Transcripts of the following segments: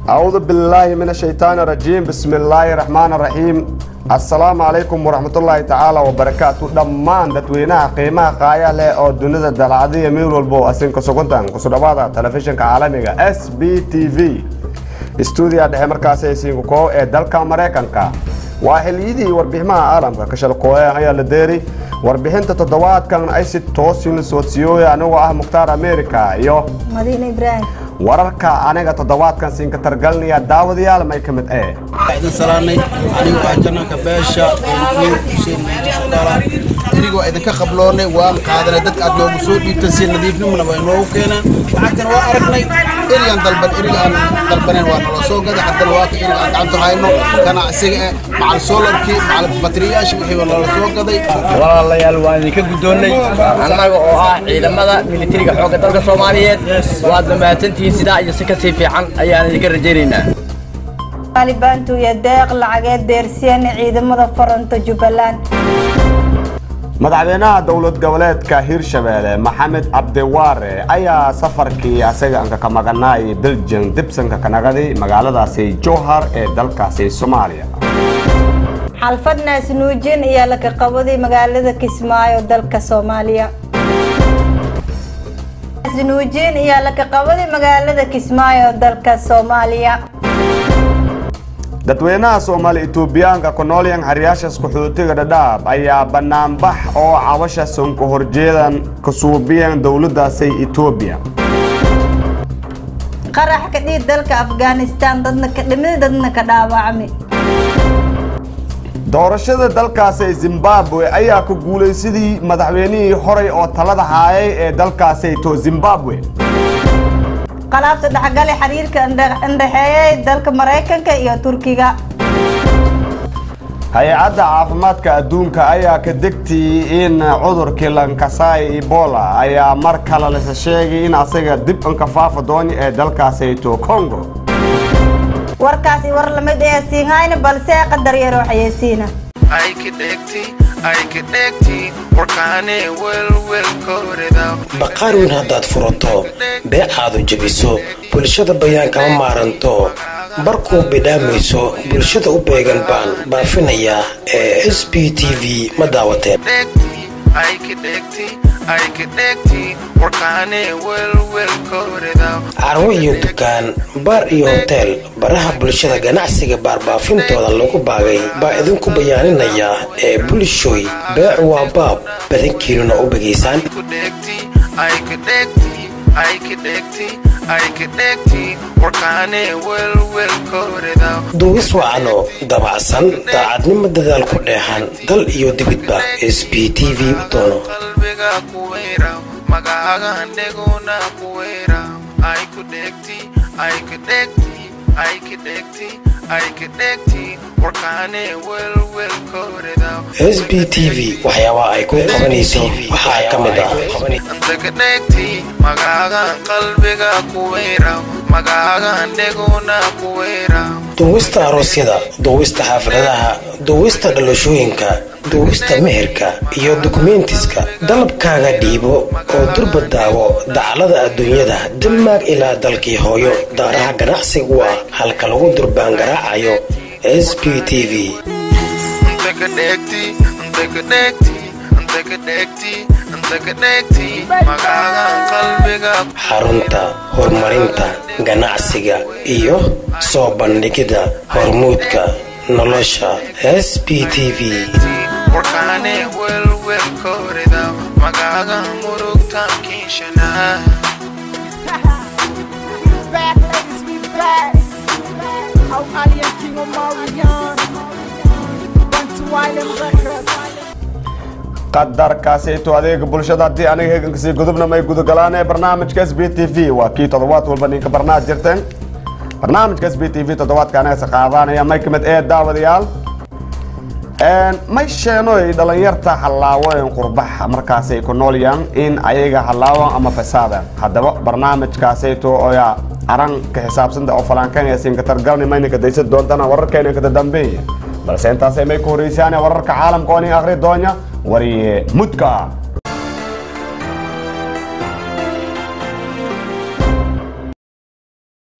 أعوذ بالله من الشيطان الرجيم بسم الله الرحمن الرحيم السلام عليكم ورحمة الله تعالى وبركاته دمان dadweynaha qiimaha qaaya leh oo dunida dalacadiya meel walbo asinka suguntan ku sudhawaada telefishinka caalamiga s b t v stuudiya dhexe markaasi aysiinku koow ee dalka maraykanka waa xiliyadii warbixinaha caalamka ka shalqooya ayaa la deeri warbixinta toddobaadkan ay si toosin soodsiiyooya anigoo ah mukhtaar america iyo madiine ibraahim wararka aniga toddobaadkan siinka targalinaya daawadayaal may ka mid ee idin salaanay anigu waa jananka beesha nuur xuseen meeji abdaala iriga waa idinka qabloonay waan qaadanay dadka aad noogu soo dhiibtan si nadiifnimana waa inoogu keenaan lacagtana waa aragnay erigan dalban eriga aan dalbanayn waa nala soo gaday haddana waa ka eriga aan gacanta hayno ganacsiga eh macal solarkii macal bateriyaasha wixii waa nala soo gaday walaalayaal waan idinka guddoonnay annaga oo ah ciidamada militariga xoogga dalka soomaaliyeed waad mahadsantihiin sidaa iyo si kasii fiican ayaan idinka rajaynaynaa taalibaantu iyo deeq lacageed deersiyeen ciidamada faranto jubbaland madaxweynaha dowlad goboleedka hirshabeelle maxamed cabdiwaare ayaa safarkii asaga anka ka maqanaayay belgium dibsanka ka naqaday magaaladaasi jowhar ee dalkaasi soomaaliya xalfad naasnuujin iyo laka qabaday magaalada kismaayo dalka soomaaliya naasnuujin iyo laka qabaday magaalada kismaayo dalka soomaaliya dadweynaha soomaali etoobiyaanka ku noolyan xeryaashaas qaxootiga dhadhaab ayaa banaanbax oo cabasha sonka horjeedan ka suubiyeen dowladaasi etoobiya qarax ka dhiid dalka afghanistan dadna ka dhimid dadna ka dhaawacmay doorashada dalkaasi zimbabwe ayaa ku guulaysadii madaxweynihii horey oo talada haayay ee dalkaasi to zimbabwe qalaabta dhexgale xiriirka indhexeeyay dalka maraykanka iyo turkiga hay-adda caafimaadka adduunka ayaa ka degtay in cudurkii lankasai ebola ayaa mar kale lasa sheegay in asaga dib anka faafa dooni ee dalkaasi to congo warkaasi war lamid ee siinhayna balse qadar yar waxyeesiina baqaar weyn haddaad furato beecaadu jebiso bulshada bayaan kama maaranto barkuu bidhaamayso bulshada u beegan baan baafinayaa ee s b t v ma daawateen carwo iyo dukaan baar iyo hoteel baraha bulshada ganacsiga baarbaafintooda lagu baagay baa idinku bayaaninayaa ee bulshooy beecu waa baab badankiinuna u begaysaan duwis wacano dabacsan daacadnimo dadaal ku dheexan dal iyo dibidba s b t v u doono s b t v waxyaabaha ay ku qabanayso waxaa ka mid ah duwista aroosyada duwista xaafladaha duwista dhalashooyinka duwista meherka iyo dukumentiska dalabkaaga dhiibo oo durba daawo dacalada adduunyada damaag ilaa dalkii hooyo daaraha ganacsigu ah halka lagu durbaan garaacayo s b t v xarunta horumarinta ganacsiga iyo soo bandhigida hormuudka nolosha s b t v qadarkaasito adeega bulshada haddii aniga hegankasii gudubna may gudagalaan ee barnaamijka s b t v waa kii toddobaad walba ninka barnaad jirteen barnaamijka s b t v toddobaadka anigase qaadanaya may kamid ee daawadayaal may sheenoy dhalinyarta hallaawoen qurbax markaasay ku noolyaan in ayaga hallaawan ama fasaadan haddaba barnaamijkaasayto oya aran ka xisaabsanta oo falaankanaya siinka targalni mayninka daysan doontana wararkeena kada dambeeya balse intaasay may ku horeysaane wararka caalamka oo nin akhri doonya wariye mudka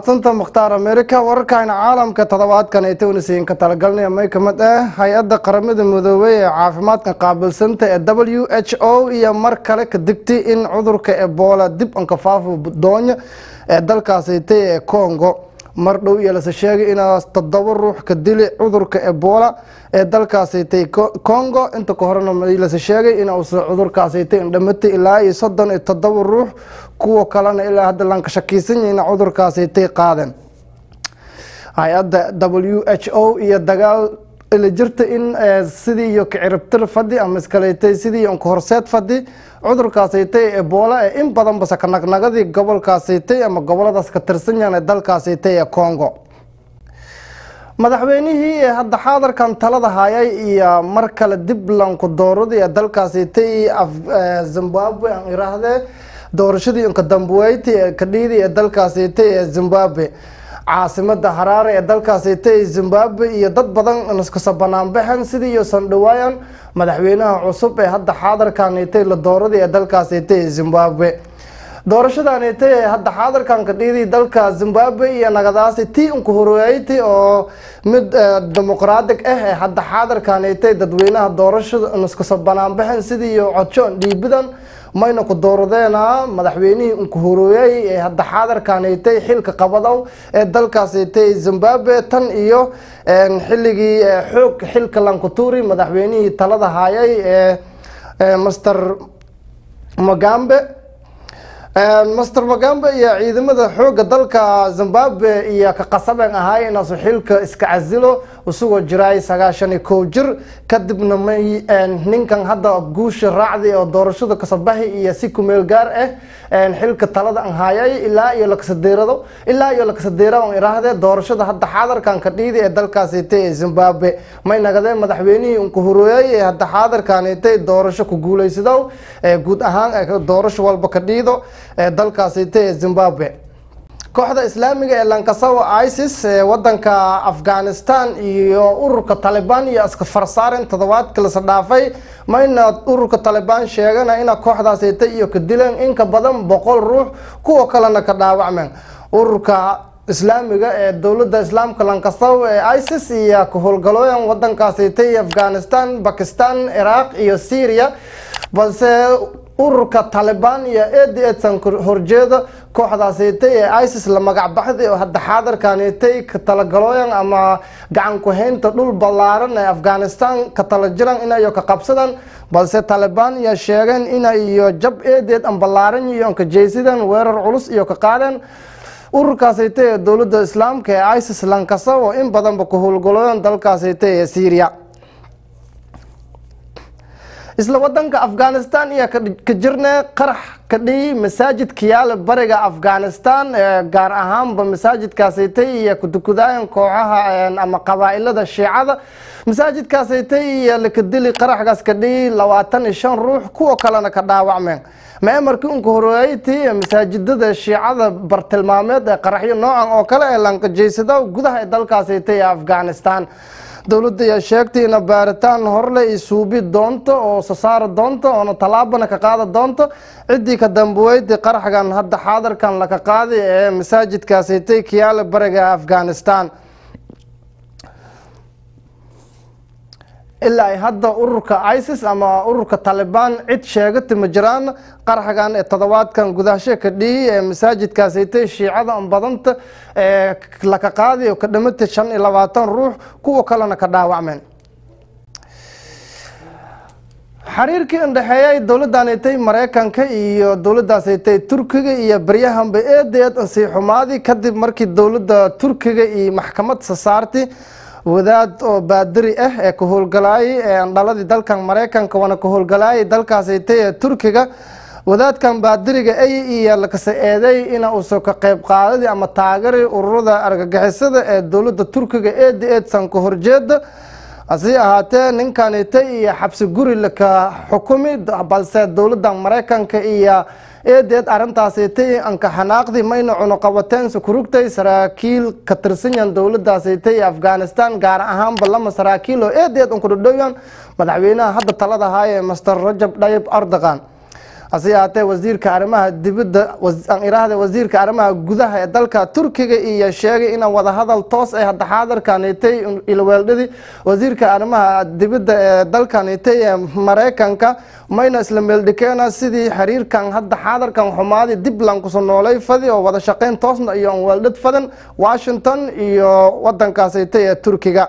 santa mukhtaar america wararkayna caalamka toddobaadkan ay tawnisiin ka talagalnaya may ka mid ah hay-adda qaramada midoobey ee caafimaadka qaabilsanta ee w h o iyo mar kale ka digtay in cudurka ebola dib ankafaafo doonya ee dalkaasitay ee congo mar dhow iyo lase sheegay inaa toddoba ruux ka dili cudurka ebola ee dalkaasitay congo inta ka horena lase sheegay inuusa cudurkaasitay indhamatay ilaa iyo soddon iyo toddoba ruux kuwa kalena ilaa hadda laan ka shakiisan yahayna cudurkaasitay qaadeen hay-adda w h o iyo dagaal ila jirta in sidii iyo kaciribtir fadhi ama iskaleetay sidii iyo nkahorseed fadhi cudurkaasitay ebola ee in badan base ka nagnagadii gobolkaasitay ama goboladaas ka tirsan yahan ee dalkaasitay ee congo madaxweynihii ee hadda xaadarkan talada hayay iyo mar kale dib lanku dooradii ee dalkaasitay zimbabwe aan iraahdee doorashadii inka dambuweyti ee kadhiidii ee dalkaasitay ee zimbabwe caasimada haraare ee dalkaasitay zimbabwe iyo dad badan iskasa banaanbaxen sidii iyo sandhawaayan madaxweynaha cusub ee hadda xaadarkanitay la dooradii ee dalkaasitay zimbabwe doorashadanitay ee hadda xaadarkan kadhiidii dalka zimbabwe iyo nagadaasi tii unka horeeytay oo mid dimuqraadig ah ee hadda xaadarkanitay dadweynaha doorashada iskasa banaanbaxen sidii iyo codjoon dhiibidan mayna ku dooradeena madaxweynihii unka horeeyey ee hadda xaadarkanitay xilka qabadow ee dalkaasitay zimbabwe tan iyo xilligii xoog xilka lankuturi madaxweynihii talada hayay ee master magambe master magambe iyo ciidamada xooga dalka zimbabwe iyo ka qasabeen ahaay inaasu xilka iska casilo isagoo jiraay sagaashan iyo kow jir kadibna may ninkan hadda guusha raacday oo doorashada kasabaxi iyo si kumeel gaar ah xilka talada an hayay ilaa iyo lakasadeerado ilaa iyo lakasadeera on iraahde doorashada hadda xaadarkan ka dhiidi ee dalkaasitay ee zimbabwe may nagadeen madaxweynihii unka horeeyey ee hadda xaadarkanitay doorasho ku guuleysado guud ahaan doorasho walba ka dhiido ee dalkaasitay ee zimbabwe kooxda islaamiga ee lankasawa isis ee wadanka afghanistan iyo ururka talibaan iyo iska farsaaren toddobaadka lasa dhaafay mayna ururka talibaan sheegana ina kooxdaasita iyo ka dileen in ka badan boqol ruux kuwa kalena ka dhaawacmeen ururka islaamiga ee dowladda islaamka lankasaw ee isis iyo ka howlgalooyan wadankaasita iyo afghanistan bakistan ciraaq iyo syria balse ururka talibaan iyo ed edsan horjeeda kooxdaasitay ee isis la magac baxday oo hadda xaadarkanitay ka talagalooyan ama gacan ku-haynta dhul ballaaran ee afghanistan ka tala jiran inayo ka qabsadaan balse talibaan iyo sheegeen ina iyo jab eedeed an ballaaran iyo ka jeysadeen weerar culus iyo ka qaadeen ururkaasitay ee dowladda islaamka ee isis lankasa oo in badanba ku howlgalooyan dalkaasitay ee syria isla wadanka afghanistan iyo ka jirne qarax ka dhiyi masaajidka yaala bariga afghanistan gaar ahaanba masaajidkaasitay iyo kudukudaayan kooxaha ama qabaa-ilada shiicada masaajidkaasitay iyo lakadili qaraxgaas ka dhiyi labaatan iyo shan ruux kuwa kalena ka dhaawacmeen maamarkii unka horeeytii masaajidada shiicada bartilmaameed ee qaraxyo noocan oo kale ee lankajeysada gudaha ee dalkaasitay ee afghanistan dowladda ayaa sheegtay ina baaritaan horle i suubi doonto oo sasaari doonto oona tallaabana ka qaada doonto ciddii ka dambuweydii qaraxgan hadda xaadarkan laka qaaday ee masaajidkaasitay kiyaale bariga afghanistan ilaa ay hadda ururka isis ama ururka talibaan cid sheegata ma jiraan qaraxgan ee toddobaadkan gudahasho ka dhihi ee masaajidkaasitay shiicada badanta ee laka qaaday oo ka dhamatay shan iyo labaatan ruux kuwa kalena ka dhaawacmeen xiriirkii indhexeeyay dowladdanitay mareykanka iyo dowladdaasitay turkiga iyo baryahanba eedeed ansii xumaadi kadib markii dowladda turkiga iyo maxkamad sasaarti wadaad oo baadiri ah ee ka howlgalaayay ee andhaladii dalkan mareykanka wana ka howlgalaayay dalkaasitay ee turkiga wadaadkan baadiriga ay iyo lakasa eeday ina uusa ka qeyb qaadadii ama taagari ururada argagixisada ee dowladda turkiga eedi eedsan ka horjeeda hase ahaatee ninkanita iyo xabsi guri laka xukumi balse dowladda mareykanka iyo eedeed arintaasitay anka xanaaqdii mayna cunuqabateensa kurugtay saraakiil ka tirsanyan dowladaasitay afghanistan gaar ahaanba lama saraakiil oo eedeed unkudhadhowyan madaxweynaha hadda talada haaya master rajab dhayib erdogan hase yahaatee wasiirka arrimaha dibadda aan iraahda wasiirka arrimaha gudaha ee dalka turkiga iyo sheegay inaan wadahadal toos ay hadda xaadirkanitay ilweeldhadii wasiirka arrimaha dibadda ee dalkanitay ee mareykanka mayna isla meeldhikeena sidii xiriirkan hadda xaadirkan xumaadii dib lankuso noolay fadi oo wada shaqeyn toosna iyo weeldhad fadan washington iyo wadankaasitay ee turkiga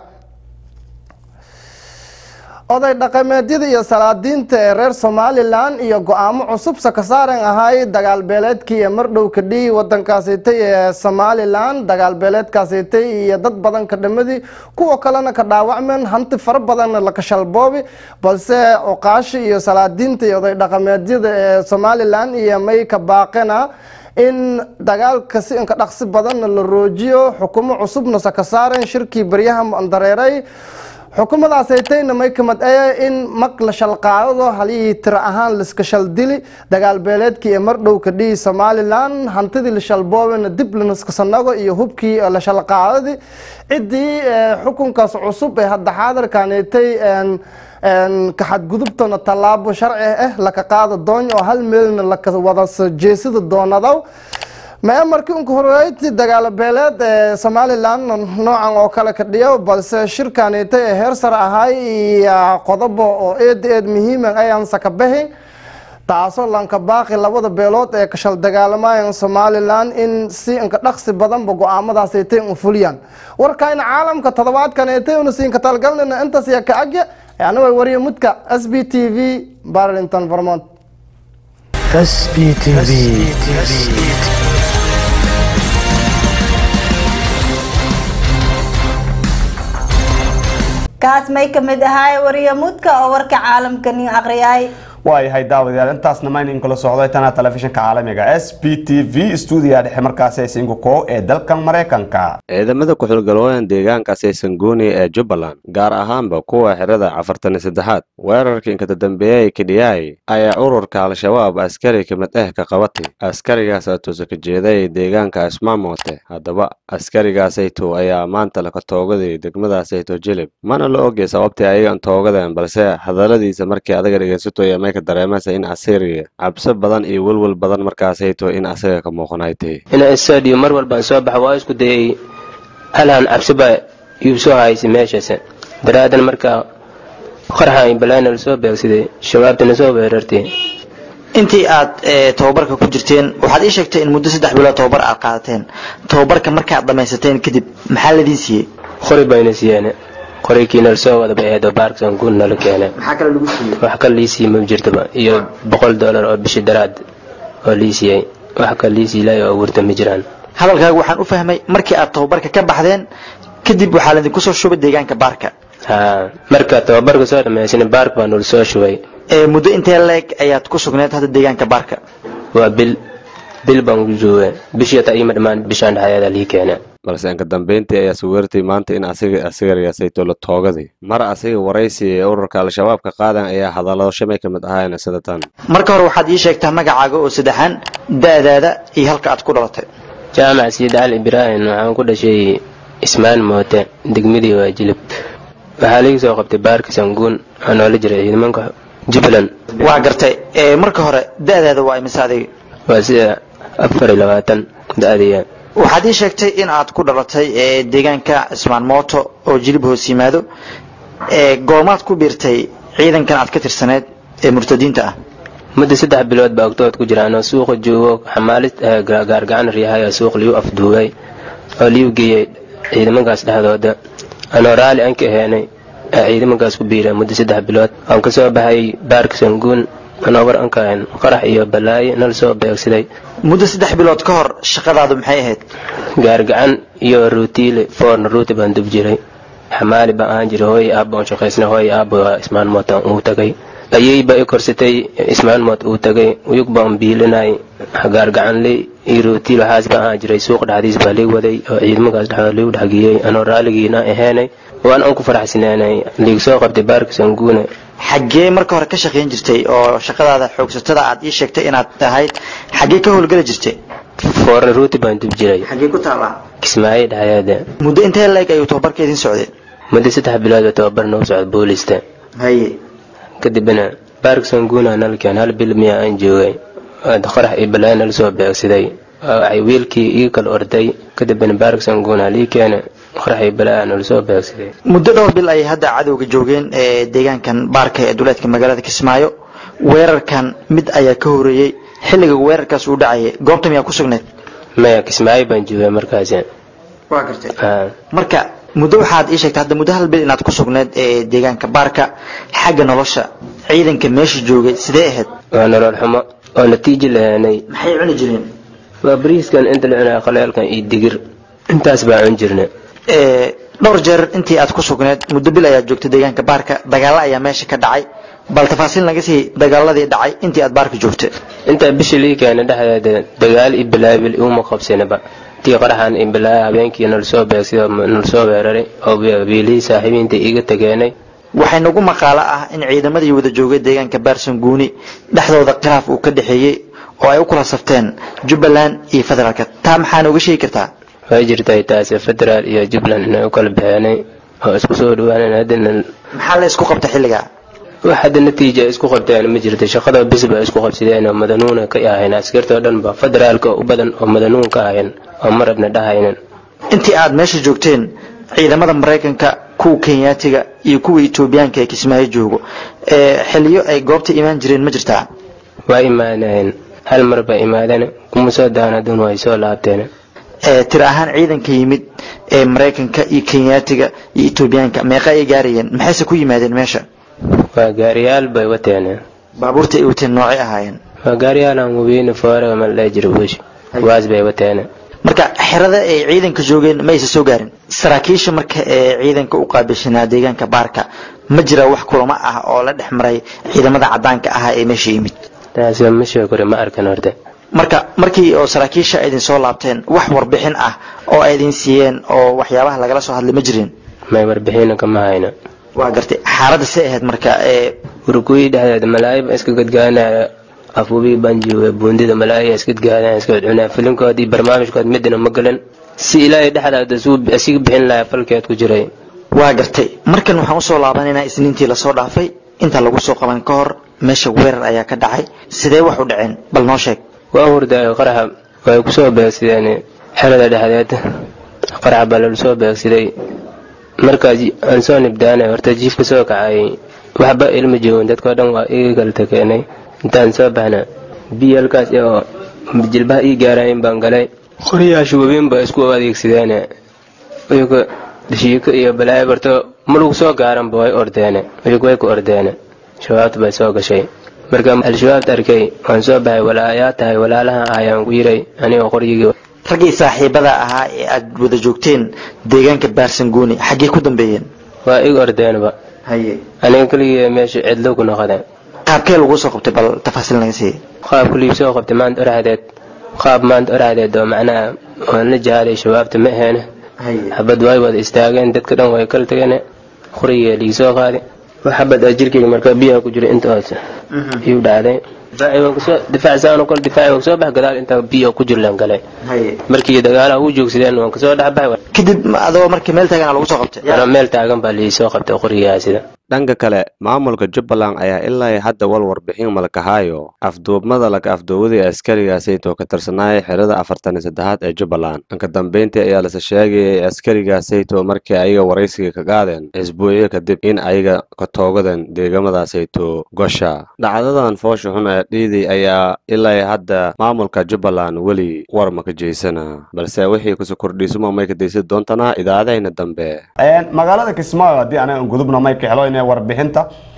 oday dhaqameedyada iyo salaadiinta ee reer somalilan iyo go-aamo cusub sakasaaren ahay dagaal beeleedkii ee mardhow kadhii wadankaasitay ee somalilan dagaal beeleedkaasitay iyo dad badan ka dhamadii kuwa kalena ka dhaawacmeen hanti fara badanna la kashalboobi balse oqaashi iyo salaadiinta iyo oday dhaqameedyada ee somalilan iyo may ka baaqena in dagaalka si inka dhaqsi badanna la roojiyo xukumo cusubna sakasaaren shirkii baryaha mandareeray xukuumadaasaytayna may kamid ee in mag la shalqaadado halihii tiro ahaan liska shaldili dagaal beeleedkii ee mardhow ka dhihi somalilan hantidii la shalboobena dib lanaskasanago iyo hubkii la shalqaadadi ciddii xukunkaas cusub ee hadda xaadirkanitay ka xadgudubtona tallaabo sharci ah laka qaada doon oo hal meelna laka wada jeesida doonadaw mae markii unka horeyti dagaalo beeleed ee somalilan noocan oo kale ka dhiyo balse shirkanita ee heer sare ahay iyo qodobo oo eed eed muhiima ayaan sakabahin taasoo lanka baaqi labada beelood ee kashal dagaalamayan somalilan in si inka dhaqsi badanba go-aamadaasaytay un fuliyaan warkayna caalamka toddobaadkanaytay una siinka talgalnina intaas iyo ka agya aniga wariye mudka s b t v barlington vermont SBTV. kaas may ka mid ahaay wariye mudka oo warka caalamka nin aqriyaay waayahay daawadayaal intaasna maynin kula socday tana telefishinka caalamiga s b t v stuudiga dhexe markaasi singuko ee dalkan maraykanka ciidamada ku-xilgalooyan deegaankaasi sanguuni ee jubbaland gaar ahaanba kuwa xerada afartan iyo saddexaad weerarkii inkata dambeeyey kidhiyaay ayaa ururka al-shabaab askari kamid ah ka qabatay askarigaas atuusa ka jeeday deegaanka ismaamote haddaba askarigaasayto ayaa maanta laka toogaday degmadaasayto jilib mana la ogay sababtii ayagan toogadeen balse hadaladiisa markii adaga dhegeysato may ka dareemaysa in asiriga cabso badan iyo welwel badan markaasayto in asaga ka muuqanaytay ina stadium mar walbaan soo baxa waa isku dayay halhan cabsi baa igu soo haysay meeshaas daraadan markaa qarxa ay balaana lasoo beegsaday shabaabtana soo weerartay intii aad tababarka ku jirteen waxaad ii sheegtay in muddo saddex bilood tababar aad qaadateen tababarka markaad dhammaysateen kadib maxaa ladiin siiyey qori bayna siiyeen qorikiina lasoo wada baxeedo baarksan guud nala keenay maxaa kale lagu siiyey wax kale lii siiyey ma jirtaba iyo boqol dollar oo bishi daraad oo lii siiyey wax kale lii siilay oo abuurta ma jiraan hadalkaaga waxaan u fahmay markii aad tababarka ka baxdeen kadib waxaa laydinku soo shubay deegaanka baarka ha marka tababarka soo dhammaysan baark baa nula soo shubay muddo intee leeg ayaad ku sugneed hadda deegaanka baarka waa bil bil baan ku joogay bishii taa iima dhammaan bishaan dhexdeeda lii keenay balse inka dambeyntii ayaa suweertay maanta in asiga asigarigaasayto la toogaday mar asiga waraysi ee ururka al-shabaab ka qaadan ayaa hadallado shamay ka mid ahaayeen sida tan marka hore waxaad ii sheegtaa magacaaga oo saddexaan da'daada iyo halka aad ku dhalatay jaamac siid cali ibraahim waxaan ku dhashay ismaan moote degmadii waa jilib waxaa liga soo qabtay baarka sanguun waxaa noola jiray ciidamanka jubbaland waa gartay marka hore da'daada waa imise adiga waa sida afar iyo labaatan da'diya waxaad ii sheegtay in aad ku dhalatay deegaanka cismaan mooto oo jilib hoos yimaado goomaad ku biirtay ciidankan aad ka tirsaneed ee murtadiinta ah muddo saddex bilood baa ogtood ku jira anoo suuqa joogo xamaalid gaargacan riyahay oo suuq liu afduubay oo liu geeyey ciidamankaas dhexdooda anoo raali aan ka aheenay ciidamankaas ku biira muddo saddex bilood aan ka soo baxay baarka sanguun anoo war ankahayn qarax iyo balaayo nala soo beegsaday muddo saddex bilood ka hor shaqadaadu maxay ahayd gaargacan iyo ruutiile foorna ruuti baan dub jiray xamaali baan ahaan jiray hooy aabba aan shaqaysna hooy aabba waa ismaan mootan uu tagay ayay ba i korsatay ismaan moot uu tagay uyug baan biilinay gaargacanle iyo ruutiil waxaas baan ahaan jiray suuq dhexdiis baa lii waday oo ciidamakaas dhexdooda liigu dhexgeeyey anoo raaligiina aheenay waan aan ku faraxsanaanay liig soo qabtay baarka sanguune xaggee marka hore ka shaqayn jirtay oo shaqadaada xoogsatada aad ii sheegtay inaad tahayd xaggee ka howlgeli jirtay foorna ruuti baan dub jiray xaggee ku taallaa kismaayo dhexdeeda muddo intee leeg ayuu tababarka idin socday muddo saddex bilood oo tababar noo socda booliista haye kadibna baark sanguuna nalkeen hal bil miya aan joogay qorax iyo balaa nala soo beegsaday waxay wiilkii ii kala orday kadibna baark sanguuna lii keene qorax iyo balaa nala soo beegsaday muddo dhowr bil ayay hadda cadowga joogeen ee deegaankan baarka ee duleedka magaalada kismaayo weerarkan mid ayaa ka horeeyey xilliga weerarkaas uu dhacayay goobta miyaa ku sugnayd maya kismaayo baan joogay markaasi waa gartay marka muddo waxaad ii sheegtay hadda muddo hal bil inaad ku sugnayd ee deegaanka baarka xagga nolosha ciidanka meesha joogay sidee ahayd waa nolol xumo oo natiijo lahaanay maxay cuni jireen waa bariiskan inta la cunaya qaleelkan iyo digir intaas baa cun jirna dhowr jeer intii aad ku sugnayd muddo bil ayaad joogtay deegaanka baarka dagaalo ayaa meesha ka dhacay bal tafaasiil naga sii dagaaladii dhacay intii aad baarka joogtay intaa bishii lii keena dhexdeeda dagaal iyo bilaabil uma qabsanaba tii qaraxan iyo bilaaya habeenkii nala soo beegsido nala soo weeraray oo biilihii saaxiibiinta iga tageenay waxay nagu maqaalo ah in ciidamadii wada joogay deegaanka baarsan guuni dhexdooda khilaaf uu ka dhexeeyey oo ay u kula safteen jubbaland iyo federaalka taa maxaa nooga sheegi kartaa way jirtay taasi federaal iyo jubbaland inay u kala baxeenay oo isku soo dhawaaneen haddana maxaa la isku qabta xilligaa wax hadda natiija ay isku qabteen ma jirto shaqada bis ba isku qabsadeen oo madanuuna ka ahayn askarta oo dhan ba federaalka u badan oo madanuun ka ahayn oo marabna dhahaynin intii aad meesha joogteen ciidamada maraykanka kuwa kenyaatiga iyo kuwa etoobiyaanka ee kismaayo joogo ee xiliyo ay goobta imaan jireen ma jirtaa waa imaanayeen hal mar ba imaadeen kuma soo daanadun way soo laabteen tir ahaan ciidanka yimid ee maraykanka iyo kenyaatiga iyo etoobiyaanka meeqa ay gaarayeen maxayse ku yimaadeen meesha waa gaariyaal bay wateen baabuurta ay wateen noocay ahaayeen waa gaariyaal aan wabiina foore ma la jiro bush waas bay wateen marka xerada ay ciidanka joogeen ma aysa soo gaarin saraakiisha marka ee ciidanka u qaabilshanaa deegaanka baarka ma jira wax kulamo ah oo la dhex maray ciidamada cadaanka ahaa ee meesha yimid taasi ma sheekore ma arkan horte marka markii oo saraakiisha ay idin soo laabteen wax warbixin ah oo ay idin siiyeen oo waxyaabaha lagala soo hadlay ma jirin may warbixina kama hayno waa gartay xaaladda say ahayd marka ee urugooyi dhexdeeda malaayiba iska gadgaanaya afubii baan joogay buundida malaaya iska gadgaanaya iska cunaa filimkood iyo barnaamijkood midna ma galan si ilaahay dhexdaada suu asiga bixin lahaa falkeed ku jiray waa gartay markan waxaan usoo laabanaynaa isniintii lasoo dhaafay inta lagu soo qaban ka hor meesha weerar ayaa ka dhacay sidee wax u dhaceen bal noo sheeg waa hurdaayo qaraxa way kusoo beegsadeen xerada dhexdeed qarax baa lala soo beegsaday markaas aan soo nibdaanay horta jiifka soo kacayay waxba ilma joogin dadkao dhan waa iga kala takeenay intaan soo baxna biyo halkaas oo jilbaha ii gaarayin baan galay qoryaasha wabiin ba isku adeegsadeen iyaga dashiiko iyo balaayo barto marug soo gaaranba way ordeene iyagu way ku ordeene shabaabta bay soo gashay marka al-shabaabta arkay waan soo baxay walaayaa tahay walaalaha ayaan ku yiray anigoo qoryigii raggii saaxiibada ahaa ee aad wada joogteen deegaanka baarsanguuni xaggee ku dambeeyeen waa ig ordeenba haye aniga keligii meesha cidlo ku noqdeen qaabkee lagu soo qabtay bal tafaasiil naga siiya qaab kuliib soo qabtay maanta oraxdeed qaab maanta oraxdeed oo macnaha waan la jahaaday shabaabta ma aheene xabad way wada istaageen dadka dhan way kala tageen qorigii ligi soo qaaday wax xabad aa jirkeyga markaa biyaha ku jira intaas ayuu dhacday difaac saan kol difaac waan kasoo bax gadaal intaa biyo ku jirlaan galay markii dagaalaha u joogsadeen waan kasoo dhex baxay kadib adoo markii meel taagan lagu soo qabtay anoo meel taagan baa lii soo qabtay qorigaa sida dhanka kale maamulka jubbaland ayaa ilaa hadda wal warbixin malkahaayo afduubmada laga afduuwaday askarigaasaytoo ka tirsanaaya xerada afartan iyo saddexaad ee jubbaland dhanka dambeyntii ayaa lase sheegayay askarigaasaytoo markii ayaga waraysiga ka qaadeen isbuucyo kadib in ayaga ka toogadeen deegamadaasayto gosha dhacdadan foosha xun ee dhiiday ayaa ilaa hadda maamulka jubbaland weli war maka jeysana balse wixii kuso kordhiisuma may ka daysan doontanaa idaacadahayna dambe magaalada kismaayo haddii anaga gudubna may ka helo inay warbixinta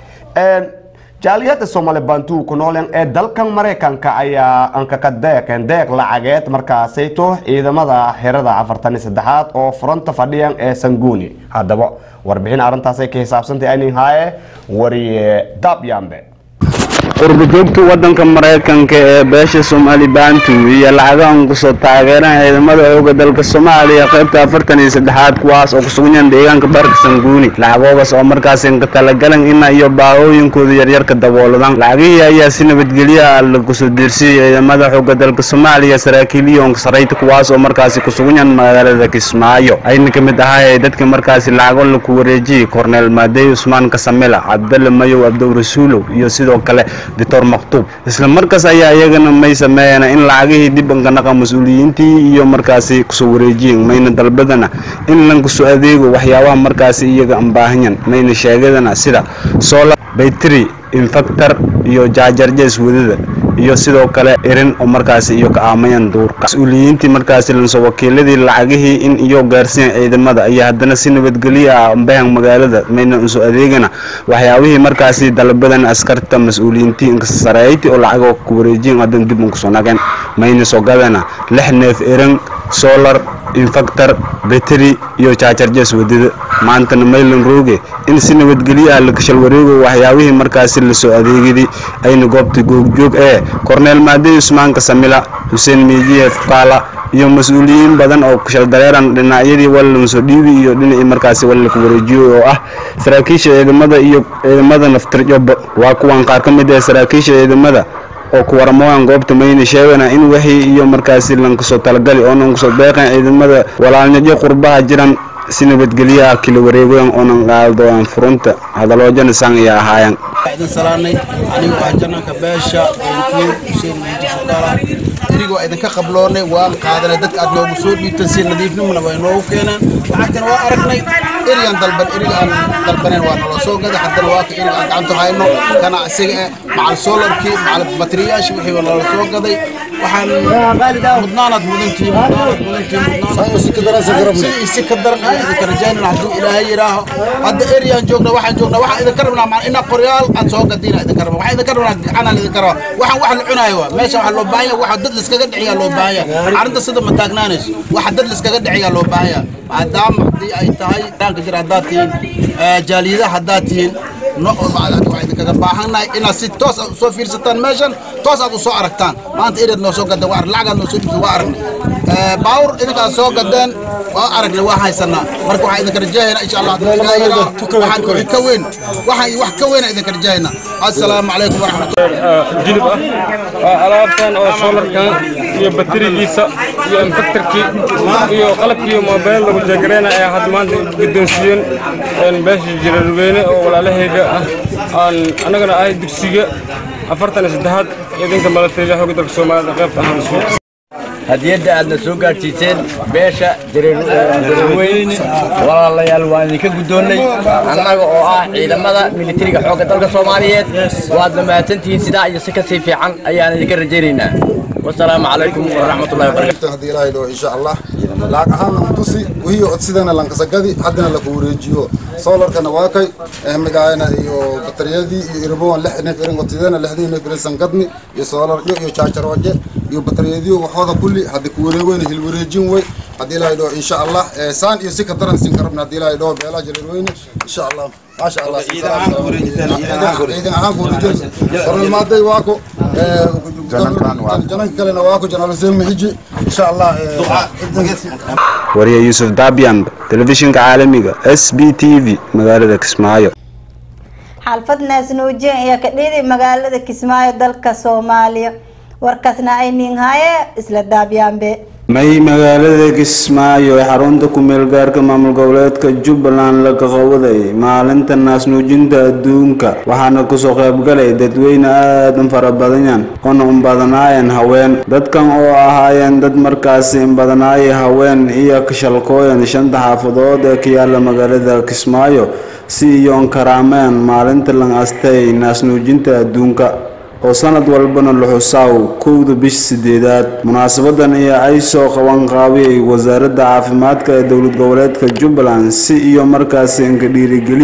jaaliyada soomaali bantuu ku nooleen ee dalkan maraykanka ayaa ankaka deeqeen deeq lacageed markaasayto ciidamada xerada afartan iyo saddexaad oo furanta fadhiyan ee sanguuni haddaba warbixin arrintaasay ka xisaabsantay aynin haaye wariye daab yambe qurbajoogta waddanka maraykanka ee beesha soomaali bantu iyo lacagaan kusoo taageeraan ciidamada xooga dalka soomaaliya qaybta afartan iyo saddexaad kuwaas oo kusugan deegaanka baarka sanguuni lacagoogaas oo markaasi ka talagalan ina iyo baahooyinkooda yaryarka dabooladaan lacagihii ayaa si nabadgelyo ah lakusoo diirsiyey ciidamada xooga dalka soomaaliya saraakiil iyo sarayta kuwaas oo markaasi kusugan magaalada kismaayo ayna ka mid ahaa dadka markaasi lacago laku wareejiyey korneel maadey usmaan kasamela cabdalle mayow abdow rasuulow iyo sidoo kale doctor maktuub isla markaas ayaa iyagana may sameeyeen in lacagihii dib ankanaqa mas-uuliyiintii iyo markaasi kusoo wareejiyeen mayna dalbadana in lankusoo adeego waxyaabaha markaasi iyaga ambaahanyan mayna sheegadana sida solar baytri infactor iyo jaajarjees wadada iyo sidoo kale erin oo markaasi iyo ka aamayan duurka mas-uuliyiintii markaasi lanso wakiiladii lacagihii in iyo gaarsiin ciidamada ayaa haddana si nabadgelyo ah ambahan magaalada mayna unso adeegana waxyaabihii markaasi dalbadan askarta mas-uuliyiintii inkasareeyti oo lacagoo ku wareejiyen haddana dib unkusoo nageen mayna sogadana lix neef erin solar infactor beteri iyo jaajarjees wadada maantana maylan rooge in si nabadgelyo ah la kashal wareego waxyaabihii markaasi lasoo adeegidii ayna goobta googjoog ee korneel maadey usmaan kasamila xuseen miijiye fukaala iyo mas-uuliyiin badan oo kashal dareeran dhinacyadii wallanso dhiibi iyo dhinacii markaasi wallalka wareejiyo oo ah saraakiisha ciidamada iyo ciidamada naftirjoba waa kuwan qaar ka mid ah saraakiisha ciidamada oo ku waramoyan goobta mayna sheegana in wixii iyo markaasi lankasoo talagali oonan kusoo deeqan ciidamada walaalnyajo qurbaha jiran si nabadgelyaha kala wareegoyan oonan qaadooyan furunta hadaloojana san iyo ahaayan idin salaanay anigu ah jananka beesha beentuur xuseen meeji fukaala erigoo idinka qabloonay waan qaadanay dadka aad noogu soo dhiibtan si nadiifnimona way noogu keeneen lacagtana waa aragnay erigan dalban eriga aan dalbaneen waa naloo soo gaday haddana waa ka eriga aan gacanta hayno kana isaga eh macal solarkii macal bateriyaashii wixii waa nala soo gaday waxaan mudnaanaad mudantihiin mudnaanaad mudantihiin si ka daran ayaan idinka rajaynana hadduu ilaahay yidhaaho hadda eriyaan joogna waxaan joogna waxaan idinka rabnaa maa inaa qoryaal aad soo gadiina idinka rabaa waxaan idinka rabnaa gacanaan idinka rabaa waxaan wax la cunaayo waa meesha waxaa loo baahan yahay waxa dad liskaga dhiciyaa loo baahan yahay arrinta sida ma taagnaanayso waxa dad liskaga dhiciyaa loo baahan yahay maadaama haddii ay tahay daanka jira haddaad tihiin jaaliyadaha haddaad tihiin waa idinkaga baahannahay inaad si toos aad usoo fiirsataan meeshan toos aad usoo aragtaan maanta ereed noo soo gadeen waa lacagaad noo soo dhibtay waa aragnay baawur idinkaad soo gadeen waa aragnay waa haysanaa marka waxaa idinka rajahaynaa insha allah waxaan wixii ka weyn waxaan wax ka weyna idinka rajahaynaa assalaamu calaykum waraxmatullahi jilib ah waa alaabtan oo solarkan iyo baterigiisa iyo infactorkii iyo qalabkii mobile lagu jeegareena ayaa hadda maanta guddoonsiiyeen beesha jirarweyne oo walaalahayga ah aan annagana ahay dugsiga afartan iyo saddexaad idinka malateeya xooga dalka soomaalida qaybta ahaan hadiyadda aadna soo gaadhsiiseen beesha jareerweyn walaalayaal waan idinka guddoonnay annaga oo ah ciidamada militariga xoogga dalka soomaaliyeed waadna mahadsantihiin sidaa iyo si ka sii fiican ayaan idinka rajaynaynaa wasalaamu calaykum waraxmatullahi wabarakatu haddii ilaahay dhaho insha allah lacag ahaana utusi wihii odsidana lankasagadi haddana laku wareejiyo solarkana waa kay ehmigaayana iyo batariyadii iyo irboon lix neef irin odsidana lixdii neef irin sangadni iyo solaryo iyo jaajarooje iyo batariyadiyo waxooda kulli haddi ku wareegweyna hil wareejin wey haddii ilaahay dhaho insha allah saan iyo si ka daran siin karabna haddii ilaahay dhaho beelaha jareerweyne insha allah maasha allah ciidan ahaan ku wareejin kornel maaday waako jananka kalena waako janaal huseen mixiji insha allah wariye yuusuf daabyan telefishinka caalamiga s b t v magaalada kismaayo xalfad naasnuujin ayaa ka dhiiday magaalada kismaayo dalka soomaaliya warkaasna ay niinhaye isla daabyaanbe may magaalada kismaayo ee xarunta ku-meel gaarka maamul goboleedka jubbaland laga qawaday maalinta naasnuujinta adduunka waxaana kusoo qaybgalay dadweyne aadan fara badanyan oona unbadanaayeen haween dadkan oo ahaayeen dad markaasi inbadanaaya haween iyo kashalkooyan shanta xaafadood ee ka yaala magaalada kismaayo si iyoon karaameen maalinta lan astay naasnuujinta adduunka oo sanad walbana la xusaaw kowda bish sideedaad munaasabadan ayaa ay soo qaban qaabiyay wasaaradda caafimaadka ee dowlad goboleedka jubbaland si iyo markaasi inka dhiirigeliyaan